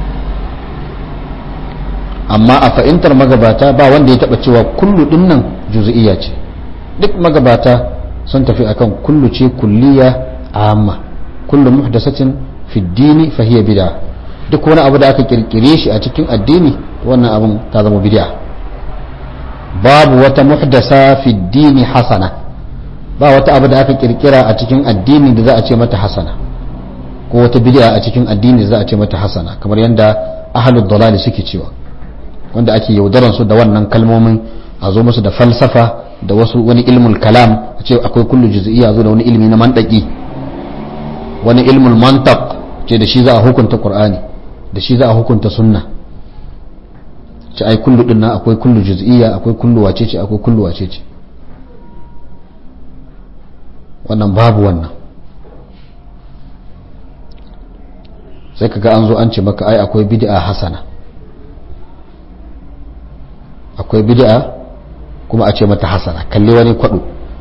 amma a fahimtar magabata ba wanda ya taba cewa kullu dinnan juz'iyya ce duk magabata sun tafi akan kullu ce kulliya amma kullu muhdasatin fi dini fa hiya bid'a duk wani abu da aka kirkire shi a cikin addini wannan abun ta zama bid'a babu wata muhdasa fi dini hasana ba wata abu da aka kirkira a cikin addini da za a ce mata hasana ko wata bid'a a cikin addini da za a ce mata hasana kamar yadda ahlud dalali suke cewa wanda ake yaudaran su da wannan kalmomin a zo musu da falsafa da wasu wani ilmul kalam a ce akwai kullu juz'iyya zo da wani ilmi na mandaki wani ilmul mantaq ce da shi za a hukunta qur'ani da shi za a hukunta sunna ce ai kullu din nan akwai kullu juz'iyya akwai kullu wacece akwai kullu wacece wannan babu wannan sai kaga an zo an ce maka ai akwai bid'a hasana akwai bid'a kuma a ce mata hasana kalli wani kwado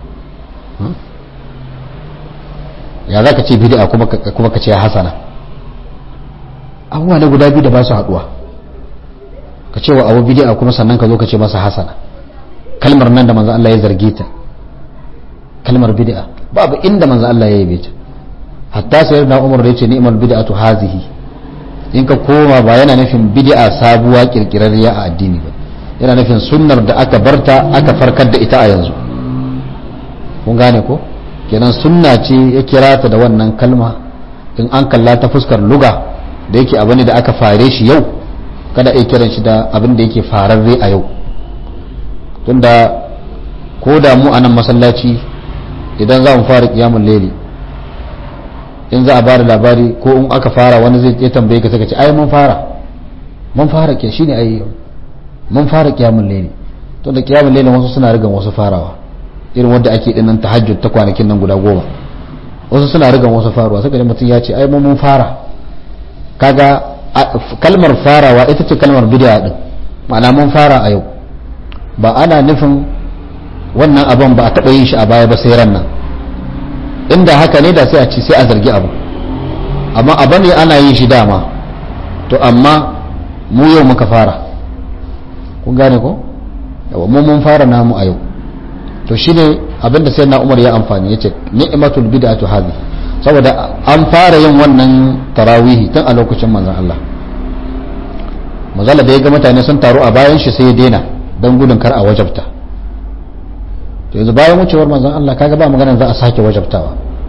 ya za ka ce bid'a kuma ka ce hasana abubuwa na guda biyu da ba su haduwa ka ce wa abu bid'a kuma sannan ka zo ka ce masa hasana kalmar nan da manzo Allah ya zarge ta kalmar bid'a babu inda manzo Allah ya yabe ta hatta sai da Umar da yace ni'mal bid'atu hazihi in ka koma ba yana nufin bid'a sabuwa kirkirarriya a addini ba yana nufin sunnar da aka barta aka farkar da ita a yanzu kun gane ko kenan sunna ce ya kira ta da wannan kalma in an kalla ta fuskar luga da yake abu ne da aka fare shi yau kada a kiran shi da abin da yake fararre a yau tunda ko da mu a nan masallaci idan za mu fara kiyamun leli in za a bada labari ko in aka fara wani zai ya tambaye ka saka ce ai mun fara mun fara ke shine ai mun fara kiyamun leli to da kiyamun leli wasu suna rigan wasu farawa irin wanda ake dinnan tahajjud ta kwanakin nan guda goma wasu suna rigan wasu farawa saka da mutum ya ce ai mun fara kaga kalmar farawa ita ce kalmar bid'a din ma'ana mun fara a yau ba ana nufin wannan abin ba a taɓa yin shi a baya ba sai ran nan inda haka ne da sai a ci sai a zargi abu amma abin ne ana yin shi dama to amma mu yau muka fara kun gane ko yawa mu mun fara namu a yau to shine abinda sai na umar ya amfani ya ce ni'matul bid'atu hadhi saboda an fara yin wannan tarawihi tun a lokacin manzon Allah mazala da ya ga mutane sun taru a bayan shi sai ya daina don gudun kar a wajabta to yanzu bayan wucewar manzon Allah kaga ba maganar za a sake wajabtawa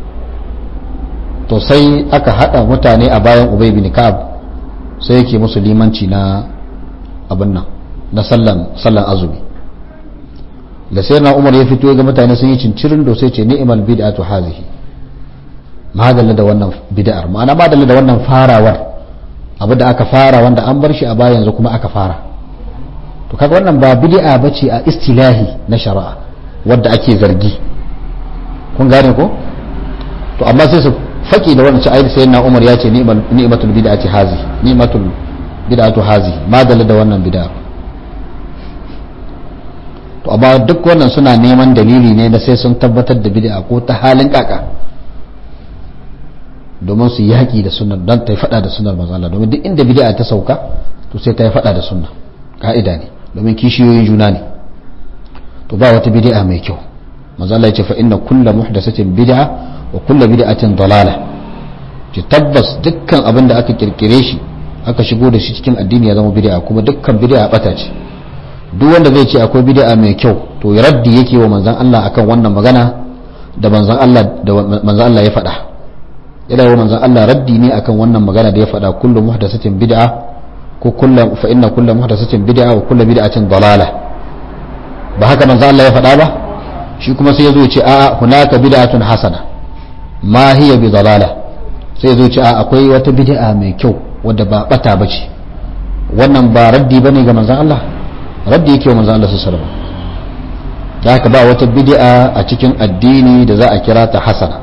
to sai aka hada mutane a bayan Ubay bin Ka'ab sai yake musu limanci na abin nan na sallan sallan azumi da sai na Umar ya fito ga mutane sun yi cincirin do sai ce ni'mal bid'atu hazihi madalla da wannan bid'ar ma'ana madalla da wannan farawar abu da aka fara wanda an bar shi a baya yanzu kuma aka fara to kaga wannan ba bid'a bace a istilahi na shari'a wadda ake zargi kun gane ko to amma sai su faki da wannan ayat sai na Umar ya ce ni'matul bid'ati hazi ni'matul bid'atu hazi madalla da wannan bid'a to amma duk wannan suna neman dalili ne da sai sun tabbatar da bid'a ko ta halin kaka domin su yaki da sunnar don ta yi fada da sunnar manzo Allah domin duk inda bid'a ta sauka to sai ta yi fada da sunna ka'ida ne domin kishiyoyin juna ne to ba wata bid'a mai kyau manzo Allah ya ce fa inna kullu muhdathatin bid'a wa kullu bid'atin dalala ce tabbas dukkan abin da aka kirkire shi aka shigo da shi cikin addini ya zama bid'a kuma dukkan bid'a bata ce duk wanda zai ce akwai bid'a mai kyau to ya raddi yake wa manzon Allah akan wannan magana da manzon Allah da manzon Allah ya faɗa yana wa manzon Allah raddi ne akan wannan magana da ya faɗa kullu muhdathatin bid'a ko kullu fa inna kullu muhdathatin bid'a wa kullu bid'atin dalala ba haka manzon Allah ya faɗa ba shi kuma sai ya zo ya ce a'a hunaka bid'atun hasana ma hiya bi dalala sai ya zo ya ce a'a akwai wata bid'a mai kyau wadda ba bata bace wannan ba raddi bane ga manzon Allah raddi yake wa manzon Allah sallallahu alaihi wasallam da haka ba wata bid'a a cikin addini da za a kira ta hasana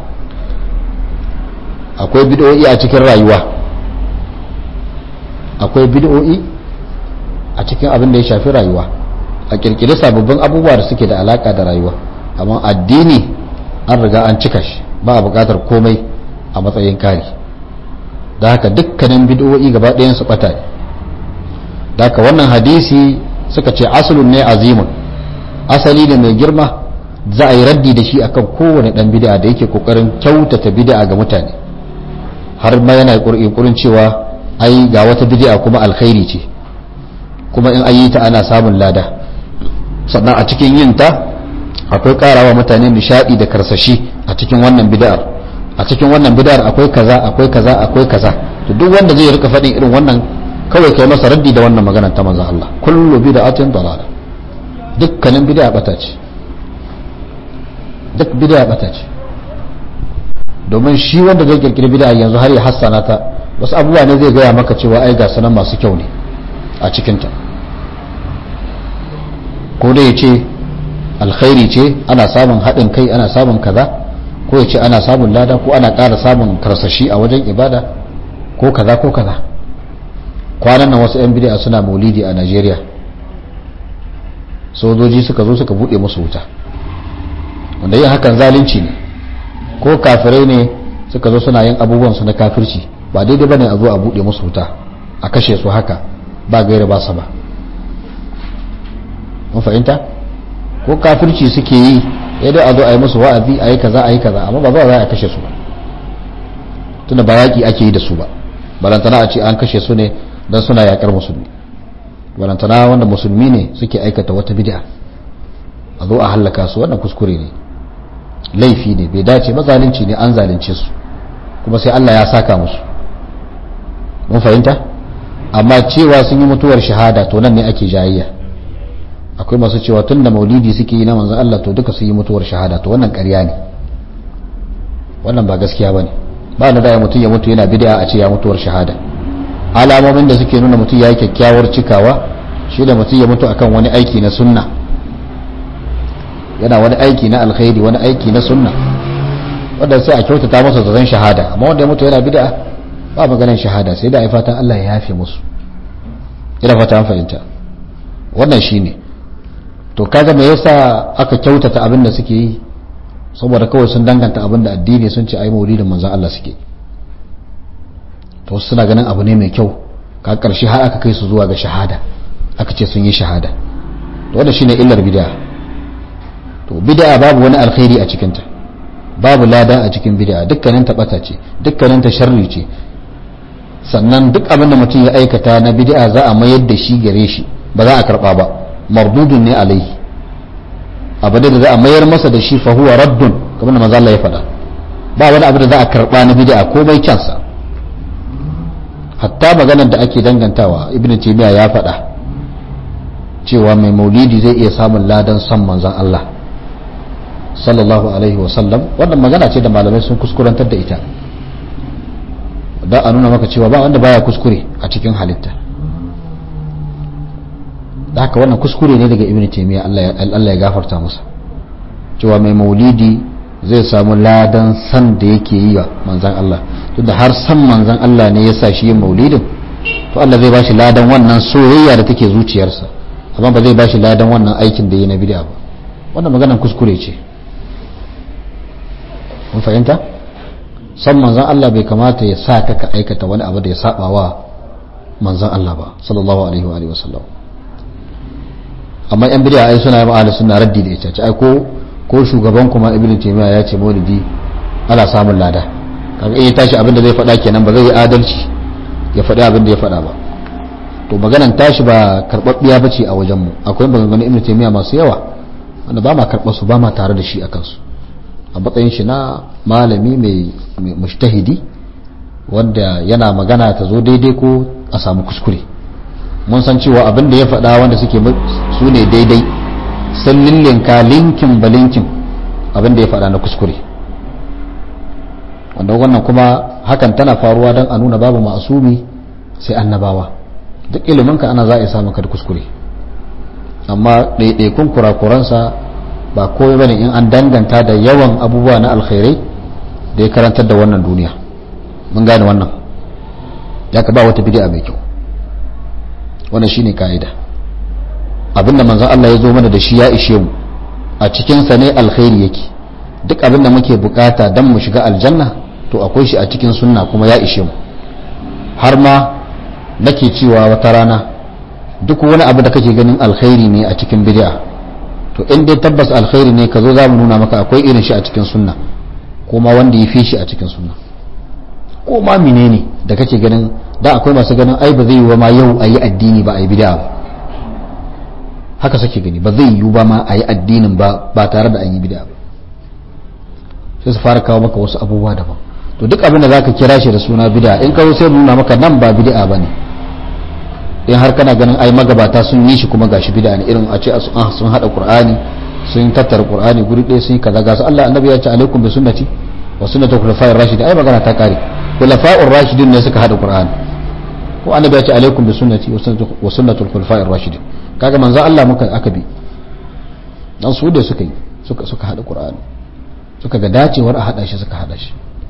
akwai bid'o'i a cikin rayuwa akwai bid'o'i a cikin abin da ya shafi rayuwa a kirkiri sababbin abubuwa da suke da alaka da rayuwa amma addini an riga an cika shi ba a buƙatar komai a matsayin kari da haka dukkanin bid'o'i gaba ɗayan su ɓata ne da haka wannan hadisi suka ce asalun ne azimun asali ne mai girma za a yi raddi da shi akan kowane ɗan bid'a da yake kokarin kyautata bid'a ga mutane har ma yana yunkurin cewa ai ga wata bid'a kuma alkhairi ce kuma in an yi ta ana samun lada sannan a cikin yin ta akwai karawa mutane nishadi da karsashi a cikin wannan bid'ar a cikin wannan bid'ar akwai kaza akwai kaza akwai kaza to duk wanda zai rika faɗin irin wannan kawai kai masa raddi da wannan magana ta manzon Allah kullu bid'atin dalala dukkanin bid'a bata ce duk bid'a bata ce domin shi wanda zai kirkiri bid'a yanzu har ya hassana ta wasu abubuwa ne zai gaya maka cewa ai ga sanan masu kyau ne a cikinta ko dai ya ce alkhairi ce ana samun haɗin kai ana samun kaza ko ya ce ana samun lada ko ana ƙara samun karsashi a wajen ibada ko kaza ko kaza kwanan nan wasu 'yan bid'a suna maulidi a najeriya sojoji suka zo suka buɗe musu wuta wanda yin hakan zalunci ne ko kafirai ne suka zo suna yin abubuwan su na kafirci ba daidai bane a zo a buɗe musu wuta a kashe su haka ba gaira ba sa ba mun fahimta ko kafirci suke yi ya dai a zo a yi musu wa'azi a yi kaza a yi kaza amma ba za a kashe su ba tunda ba yaƙi ake yi da su ba balantana a ce an kashe su ne don suna yaƙar musulmi balantana wanda musulmi ne suke aikata wata bid'a a zo a hallaka su wannan kuskure ne laifi ne bai dace ba zalunci ne an zalunce su kuma sai Allah ya saka musu mun fahimta amma cewa sun yi mutuwar shahada to nan ne ake jayayya akwai masu cewa tun da maulidi suke yi na manzan Allah to duka sun yi mutuwar shahada to wannan ƙarya ne wannan ba gaskiya bane ba na da mutum ya mutu yana bid'a a ce ya mutuwar shahada alamomin da suke nuna mutum ya yi kyakkyawar cikawa shi da mutum ya mutu akan wani aiki na sunna yana wani aiki na alkhairi wani aiki na sunna wanda sai a kyautata masa da zan shahada amma wanda ya mutu yana bid'a ba maganar shahada sai da ai fatan Allah ya yafe musu ina fata an fahimta wannan shine to kaga me yasa aka kyautata abin da suke yi saboda kawai sun danganta abin da addini sun ce ai maulidin manzon Allah suke to suna ganin abu ne mai kyau ka karshe har aka kai su zuwa ga shahada aka ce sun yi shahada to wannan shine illar bid'a to bid'a babu wani alkhairi a cikinta babu lada a cikin bid'a dukkanin ta bata ce dukkanin ta sharri ce sannan duk abin da mutum ya aikata na bid'a za a mayar da shi gare shi ba za a karba ba mardudun ne alaihi abu da za a mayar masa da shi fa huwa raddun kamar da manzo Allah ya faɗa ba wani abu da za a karba na bid'a ko bai kyansa hatta maganar da ake dangantawa ibnu taymiya ya faɗa cewa mai maulidi zai iya samun ladan san manzon Allah sallallahu alaihi wasallam wannan magana ce da malamai sun kuskurantar da ita da a nuna maka cewa ba wanda baya kuskure a cikin halitta da haka wannan kuskure ne daga ibn taymiya Allah ya gafarta masa cewa mai maulidi zai samu ladan san da yake yi wa manzan Allah tunda har san manzan Allah ne ya sa shi yin maulidin to Allah zai bashi ladan wannan soyayya da take zuciyarsa amma ba zai bashi ladan wannan aikin da yi na bid'a ba wannan maganar kuskure ce mun fahimta san manzan Allah bai kamata ya sa ka ka aikata wani abu da ya saba wa manzan Allah ba sallallahu alaihi wa alihi wasallam amma yan bid'a ai suna yi suna raddi da ita ai ko ko shugaban kuma ibnu taymiya ya ce maulidi ana samun lada kaga in ya tashi abin da zai faɗa kenan ba zai yi adalci ya faɗi abin da ya faɗa ba to maganan tashi ba karɓaɓɓiya ba ce a wajenmu akwai maganganun ibnu taymiya masu yawa wanda ba ma karɓar su ba ma tare da shi a kansu a matsayin shi na malami mai mushtahidi wanda yana magana ta zo daidai ko a samu kuskure mun san cewa abin da ya faɗa wanda suke su ne daidai sun lillinka linkin ba linkin abin da ya faɗa na kuskure wanda wannan kuma hakan tana faruwa don a nuna babu ma'asumi sai annabawa duk iliminka ana za a samu ka da kuskure amma ɗaiɗaikun kurakuransa ba komai bane in an danganta da yawan abubuwa na alkhairai da ya karantar da wannan duniya mun gane wannan ya ka ba wata bid'a mai kyau wannan shine ka'ida abinda manzon Allah ya zo mana da shi ya ishe mu a cikin sa ne alkhairi yake duk abinda muke bukata dan mu shiga aljanna to akwai shi a cikin sunna kuma ya ishe mu har ma nake cewa wata rana duk wani abu da kake ganin alkhairi ne a cikin bid'a to in dai tabbas alkhairi ne ka zo za mu nuna maka akwai irin shi a cikin sunna kuma wanda ya fi shi a cikin sunna ko ma menene da kake ganin da akwai masu ganin ai ba zai yi ba ma yau a yi addini ba a yi bid'a ba haka sake gani ba zai yi ba ma a yi addinin ba ba tare da an yi bid'a ba sai su fara kawo maka wasu abubuwa daban to duk abin da zaka kira shi da suna bid'a in kawo sai nuna maka nan ba bid'a bane in har kana ganin ai magabata sun yi shi kuma gashi bid'a ne irin a ce sun hada qur'ani sun tattara qur'ani guri ɗaya sun yi kaza ga su Allah annabi ya ce alaikum bi sunnati wa sunnati khulafa'ir rashidin ai magana ta kare khulafa'ur rashidin ne suka hada qur'ani ko annabi ya ce alaikum bi sunnati wa sunnatul khulafa'ir rashidin kaga manzo Allah muka aka bi dan su da suka yi suka suka hada qur'ani suka ga dacewar a hada shi suka hada shi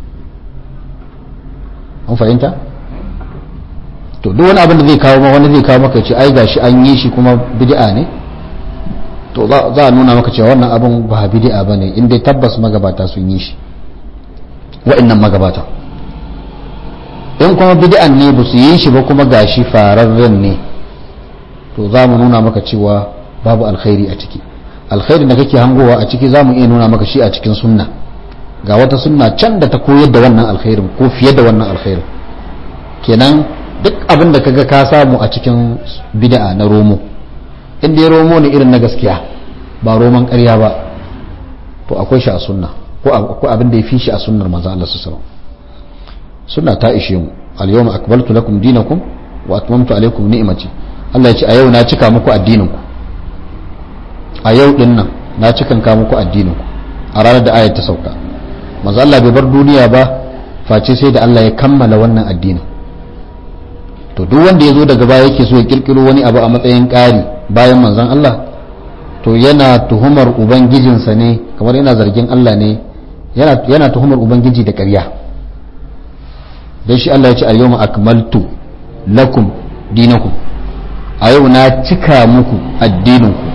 an fahimta to duk wani abin da zai kawo ma wani zai kawo maka ce ai gashi an yi shi kuma bid'a ne to za a nuna maka cewa wannan abin ba bid'a bane in dai tabbas magabata sun yi shi wa'annan magabata in kuma bid'an ne ba su yi shi ba kuma gashi fararren ne to za mu nuna maka cewa babu alkhairi a ciki alkhairin da kake hangowa a ciki za mu iya nuna maka shi a cikin sunna ga wata sunna can da ta koyar da wannan alkhairin ko fiye da wannan alkhairin kenan duk abin da kaga ka samu a cikin bid'a na romo inda ya romo ne irin na gaskiya ba roman ƙarya ba to akwai shi a sunna ko akwai abin da ya fi shi a sunnar manzo Allah sallallahu alaihi sunna ta ishe mu al-yawma akmaltu lakum dinakum wa atmamtu alaykum ni'mati Allah ya ce a yau na cika muku addinin ku a yau din nan na cikan ka muku addinin ku a ranar da ayat ta sauka manzo Allah bai bar duniya ba face sai da Allah ya kammala wannan addinin to duk wanda ya zo daga baya yake so ya kirkiro wani abu a matsayin ƙari bayan manzon Allah to yana tuhumar ubangijinsa ne kamar yana zargin Allah ne yana tuhumar ubangiji da ƙarya don shi Allah ya ce al-yawma akmaltu lakum dinakum a yau na cika muku addininku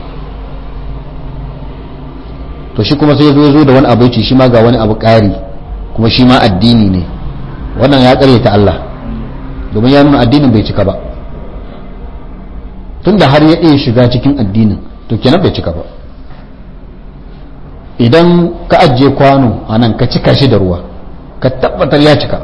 to shi kuma sai ya zo da wani abu ya ce shi ma ga wani abu ƙari kuma shi ma addini ne wannan ya ta Allah domin ya nuna addinin bai cika ba tunda har ya iya shiga cikin addinin to kenan bai cika ba idan ka ajiye kwano a nan ka cika shi da ruwa ka tabbatar ya cika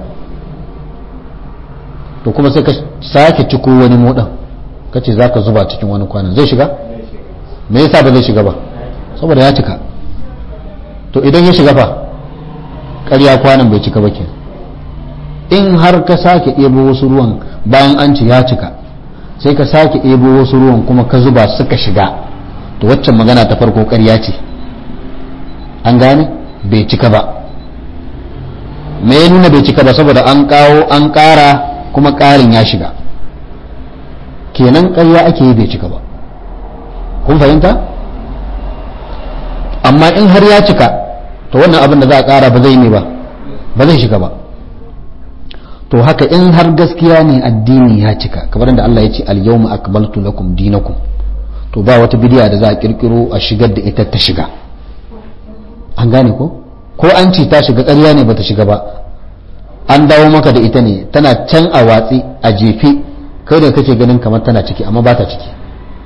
to kuma sai ka sake ciko wani modan ka ce za ka zuba cikin wani kwanon zai shiga me yasa ba zai shiga ba saboda ya cika to idan ya shiga fa ƙarya kwanon bai cika ba kenan in har ka sake ɗebo wasu ruwan bayan an ci ya cika sai ka sake ɗebo wasu ruwan kuma ka zuba suka shiga to waccan magana ta farko ƙarya ce an gane bai cika ba me ya nuna bai cika ba saboda an kawo an ƙara kuma ƙarin ya shiga kenan ƙarya ake yi bai cika ba kun fahimta amma in har ya cika to wannan abin da za a ƙara ba zai ne ba ba zai shiga ba to haka in har gaskiya ne addini ya cika kamar da Allah ya ce al-yawma akmaltu lakum dinakum to ba wata bidiya da za a kirkiro a shigar da ita ta shiga an gane ko ko an ce ta shiga ƙarya ne bata shiga ba an dawo maka da ita ne tana can a watsi a jefe kai da kake ganin kamar tana ciki amma ba ta ciki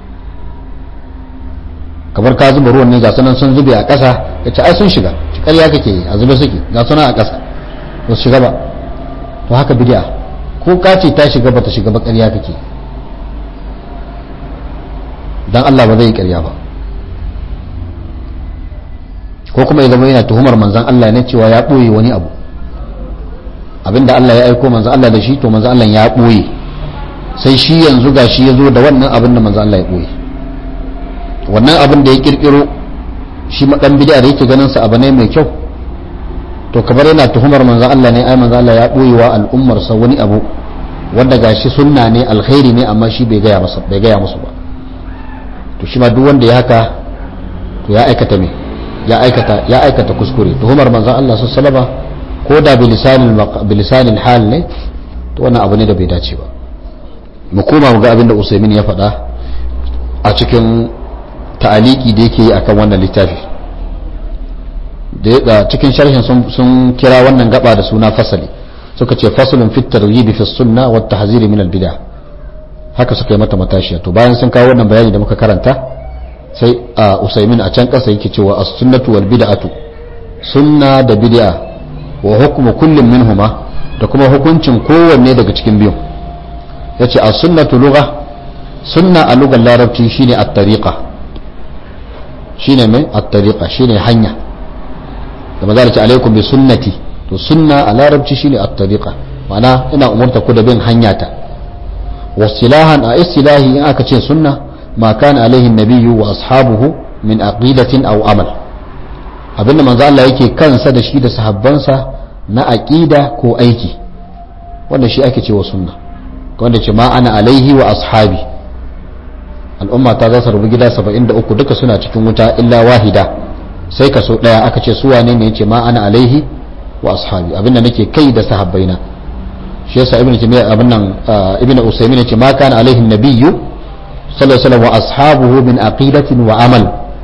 kamar ka zuba ruwan ne ga sunan sun zube a ƙasa ka ce ai sun shiga ƙarya kake yi a zube suke ga sunan a ƙasa ba su shiga ba to haka bid'a ko ka ce ta shiga bata shiga ba ƙarya kake dan Allah ba zai ƙarya ba ko kuma ya zama yana tuhumar manzan Allah ne cewa ya ɓoye wani abu abinda Allah ya aiko manzan Allah da shi to manzan Allah ya ɓoye sai shi yanzu ga shi ya zo da wannan abin da manzan Allah ya ɓoye wannan abin da ya ƙirƙiro shi maɗan bid'a da yake ganin sa abu ne mai kyau to kamar yana tuhumar manzan Allah ne ai manzan Allah ya ɓoye wa al'ummarsa wani abu wanda gashi sunna ne alkhairi ne amma shi bai gaya masa bai gaya musu ba to shi ma duk wanda ya haka to ya aikata me ya aikata ya aikata kuskure tuhumar manzon Allah sallallahu alaihi ko da bilisanil bilisanil hal ne to wannan abu ne da bai dace ba mu koma mu ga abin da Usaimin ya faɗa a cikin ta'aliki da yake yi akan wannan littafi da cikin sharhin sun kira wannan gaba da suna fasali suka ce fasalin fit targhibi fi sunna wa tahziri min al bid'ah haka suka yi mata matashiya to bayan sun kawo wannan bayani da muka karanta sai a usaimin a can kasa yake cewa as-sunnatu wal bid'atu sunna da bid'a wa hukmu kullum minhuma da kuma hukuncin kowanne daga cikin biyun yace as-sunnatu lugha sunna a lugar larabci shine at-tariqa shine mai at-tariqa shine hanya da maza da ce alaikum bi sunnati to sunna a larabci shine at-tariqa ma'ana ina umurta ku da bin hanyata wasilahan a istilahi in aka ce sunna ma kana alaihi nabiyyu wa ashabuhu min aqidatin aw amal abinda manzo Allah yake kansa da shi da sahabbansa na aqida ko aiki wanda shi ake cewa sunna wanda ce ma ana alaihi wa ashabi al'umma ta za su rubu gida 73 duka suna cikin wuta illa wahida sai kaso daya aka ce su wane ne yace ma ana alaihi wa ashabi abinda nake kai da sahabbaina shi yasa ibnu taymiya abin nan ibnu usaymin yace ma kana alaihi nabiyyu sallallahu alaihi wasallam wa ashabuhu min aqidatin wa amal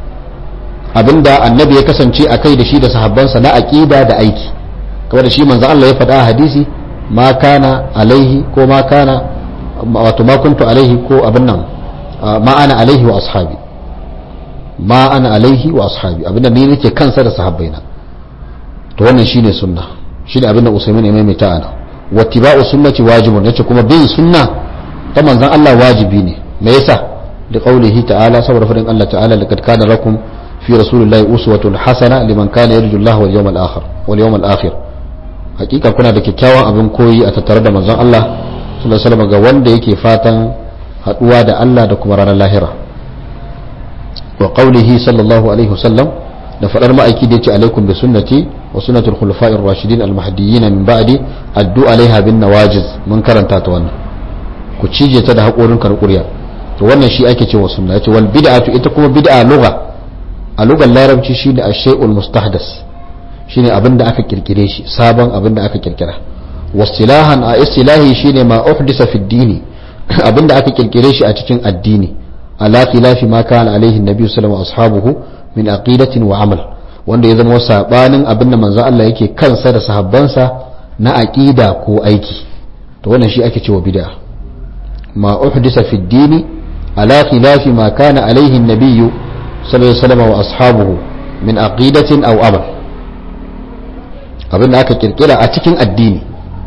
abinda annabi ya kasance a kai da shi da sahabbansa na aqida da aiki kamar da shi manzo Allah ya faɗa a hadisi ma kana alaihi ko ma kana wato ma kuntu alaihi ko abin nan ma ana alaihi wa ashabi ma ana alaihi wa ashabi abinda ni nake kansa da sahabbaina to wannan shine sunna shine abinda usaymin ya maimaita ana wattiba'u sunnati wajibun yace kuma bin sunna ta manzon Allah wajibi ne me yasa da qaulihi ta'ala saboda fadin Allah ta'ala laqad kana lakum fi rasulillahi uswatun hasana liman kana yarju Allah wal yawmal akhir wal yawmal akhir hakika kuna da kyakkyawan abin koyi a tattare da manzon Allah sallallahu alaihi wasallam ga wanda yake fatan haduwa da Allah da kuma ranar lahira wa qaulihi sallallahu alaihi wasallam da fadar ma'aiki da yace alaikum bi sunnati wa sunnatul khulafa'ir rashidin al mahdiyyin min ba'di addu alaiha bin nawajiz mun karanta ta wannan ku cije ta da hakorin karkuriya to wannan shi ake cewa sunna yace wal bid'atu ita kuma bid'a lugha a lugar larabci shine ash-shay'ul mustahdas shine abin da aka kirkire shi sabon abin da aka kirkira wasilahan a istilahi shine ma uhdisa fi dini abin da aka kirkire shi a cikin addini ala khilafi ma kana alaihi nabi sallallahu alaihi ashabuhu min aqidatin wa amal wanda ya zama sabanin abin da manzo Allah yake kansa da sahabbansa na aqida ko aiki to wannan shi ake cewa bid'a ma uhdisa fi dini ala khilafi ma kana alaihi nabi sallallahu alaihi wasallam wa ashabuhu min aqidatin aw amal abin da aka kirkira a cikin addini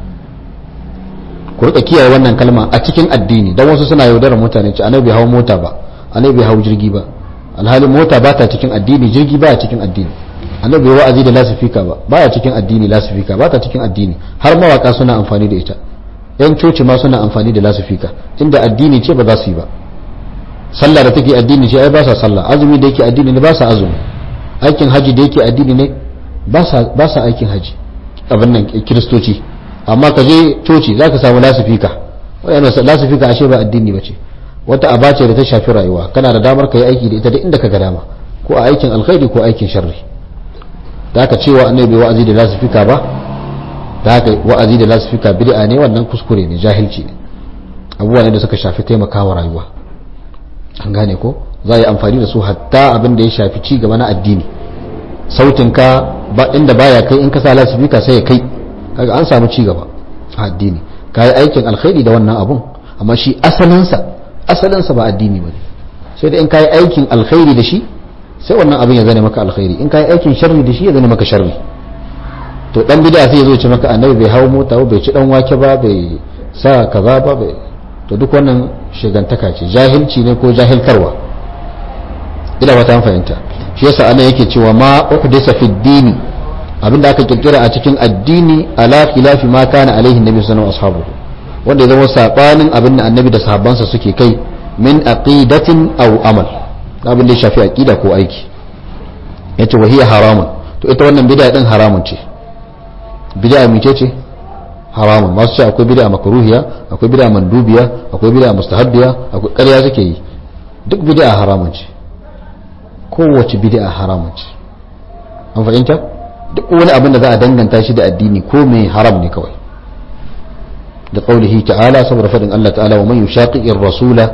ku rika kiyaye wannan kalma a cikin addini don wasu suna yaudarar mutane ce annabi hau mota ba annabi hau jirgi ba alhalin mota ba ta cikin addini jirgi ba cikin addini annabi wa'azi da lasifika ba baya cikin addini lasifika ba ta cikin addini har mawaka suna amfani da ita yan coci ma suna amfani da lasifika inda addini ce ba za su yi ba sallah da take addini ce ai ba sa sallah azumi da yake addini ne ba sa azumi aikin haji da yake addini ne ba sa aikin haji abin nan kiristoci amma ka je coci za ka samu lasifika wadanda lasifika ashe ba addini ba ce wata aba ce da ta shafi rayuwa kana da damar ka yi aiki da ita da inda ka ga dama ko a aikin alkhairi ko aikin sharri da aka cewa annabi bai wa'azi da lasifika ba da haka wa'azi da lasifika bid'a ne wannan kuskure ne jahilci ne abubuwa ne da suka shafi taimakawa rayuwa an gane ko za a yi amfani da su hatta abin da ya shafi ci gaba na addini sautinka ba inda baya kai in ka sa lasifika sai ya kai kaga an samu ci gaba a addini ka yi aikin alkhairi da wannan abun amma shi asalinsa asalinsa ba addini ba ne sai da in ka yi aikin alkhairi da shi sai wannan abin ya zane maka alkhairi in ka yi aikin sharri da shi ya zane maka sharri to dan bid'a sai ya zo ce maka annabi bai hawo mota ba bai ci dan wake ba bai sa kaza ba bai to duk wannan shigantaka ce jahilci ne ko jahilkarwa ina wata fahimta shi yasa ana yake cewa ma uhdisa fi dini abinda aka kirkira a cikin addini ala khilafi ma kana alaihi nabi sallallahu alaihi wasallam wanda ya zama sabanin abin da annabi da sahabbansa suke kai min aqidatin aw amal abin da ya shafi aqida ko aiki yace wahiya haramun to ita wannan bid'a din haramun ce bid'a mice ce haramun masu ce akwai bid'a makruhiya akwai bid'a mandubiya akwai bid'a mustahabbiya akwai ƙarya suke yi duk bid'a haramun ce kowace bid'a haramun ce an fahimta duk wani abin da za a danganta shi da addini ko mai haram ne kawai da qaulihi ta'ala saboda fadin Allah ta'ala wa man yushaqiqir rasula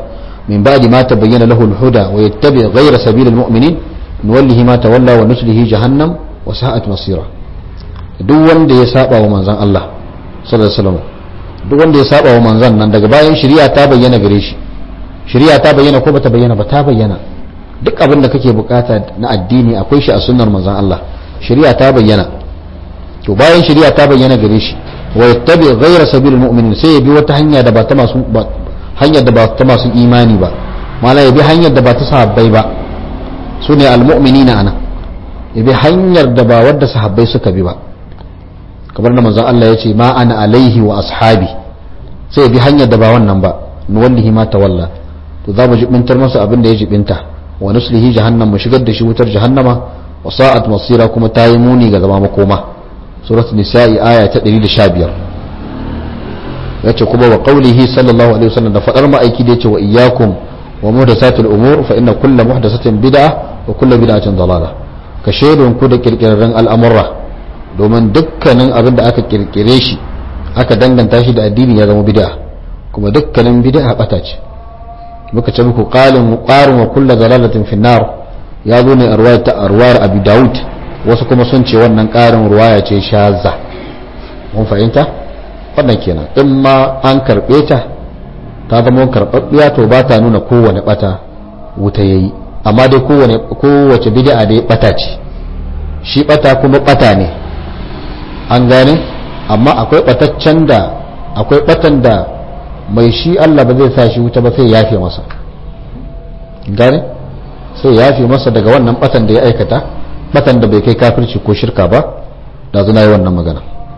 min ba'di ma tabayyana lahu al-huda wa yattabi ghayra sabili al-mu'minin nuwallihi ma tawalla wa nuslihi jahannam wa sa'at masira duk wanda ya saba wa manzon Allah sallallahu alaihi wasallam duk wanda ya saba wa manzon nan daga bayan shari'a ta bayyana gare shi shari'a ta bayyana ko bata bayyana ba ta bayyana duk abin da kake bukata na addini akwai shi a sunnar manzon Allah shari'a ta bayyana to bayan shari'a ta bayyana gare shi wa yattabi ghayra sabilil mu'minin sai ya bi wata hanya da ba ta masu hanyar da ba ta masu imani ba mala ya bi hanyar da ba ta sahabbai ba sune almu'minina ana ya bi hanyar da ba wadda sahabbai suka bi ba kamar da manzon Allah ya ce ma ana alaihi wa ashabi sai ya bi hanyar da ba wannan ba nuwallihi ma tawalla to za mu jibintar masa abin da ya jibinta wa nuslihi jahannam mu shigar da shi wutar jahannama wa sa'at masira kuma ta yi muni ga zama makoma suratul nisa'i aya ta 115 yace kuma wa qawlihi sallallahu alaihi wasallam da fadar ma'aiki da yace wa iyyakum wa muhdathatul umur fa inna kulla muhdathatin bid'ah wa kullu bid'atin dalalah ka shaidon ku da kirkirarren al'amurra domin dukkanin abin da aka kirkire shi aka danganta shi da addini ya zama bid'a kuma dukkanin bid'a bata ce muka ce muku qalin qarin wa kullu dalalatin fi nar ya zo ne a ruwayar ta arwar abi daud wasu kuma sun ce wannan karin ruwaya ce shaza mun fahimta wannan kenan in ma an karbe ta ta zama karɓaɓɓiya to ba ta nuna kowane bata wuta yayi amma dai kowane kowace bid'a dai bata ce shi bata kuma bata ne an gane amma akwai bataccen da akwai batan da mai shi Allah ba zai sa shi wuta ba sai yafe masa gane sai yafe masa daga wannan batan da ya aikata batan da bai kai kafirci ko shirka ba da zuna yi wannan magana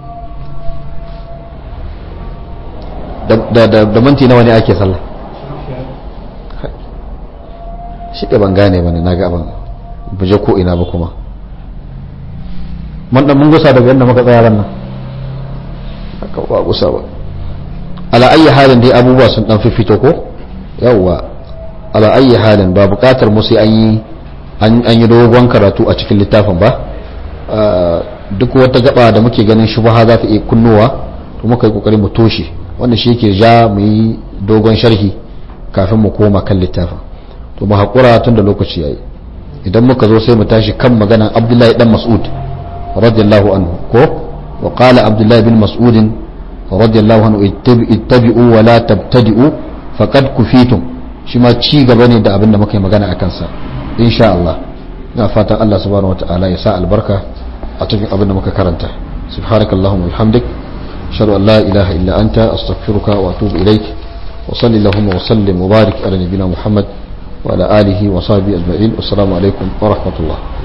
da minti nawa ne ake sallah shi da ban gane ba ne na ga abin buje ko ina ba kuma mun dan mun gusa daga yadda muka tsaya ran nan haka ba gusa ba ala ayi halin dai abubuwa sun dan fifito ko yawwa ala ayi halin ba bukatar mu sai an yi an yi dogon karatu a cikin littafin ba duk wata gaba da muke ganin shubha za ta iya kunnowa to muka yi kokari mu toshe wanda shi yake ja mu yi dogon sharhi kafin mu koma kan littafin to mu haƙura tun da lokaci yayi idan muka zo sai mu tashi kan maganan abdullahi dan mas'ud radiyallahu anhu ko wa qala abdullahi bin mas'ud radiyallahu anhu ittabi'u wa la tabtadi'u faqad kufitum shi ma ci gaba ne da abin da muka yi magana akan sa insha Allah ina fatan Allah subhanahu wataala ya sa albarka a cikin abin da muka karanta subhanakallahumma wa bihamdik ashhadu an la ilaha illa anta astaghfiruka wa atubu ilaik wa sallallahu wa sallim wa barik ala nabiyyina muhammad وعلى آله وصحبه أجمعين والسلام عليكم ورحمة الله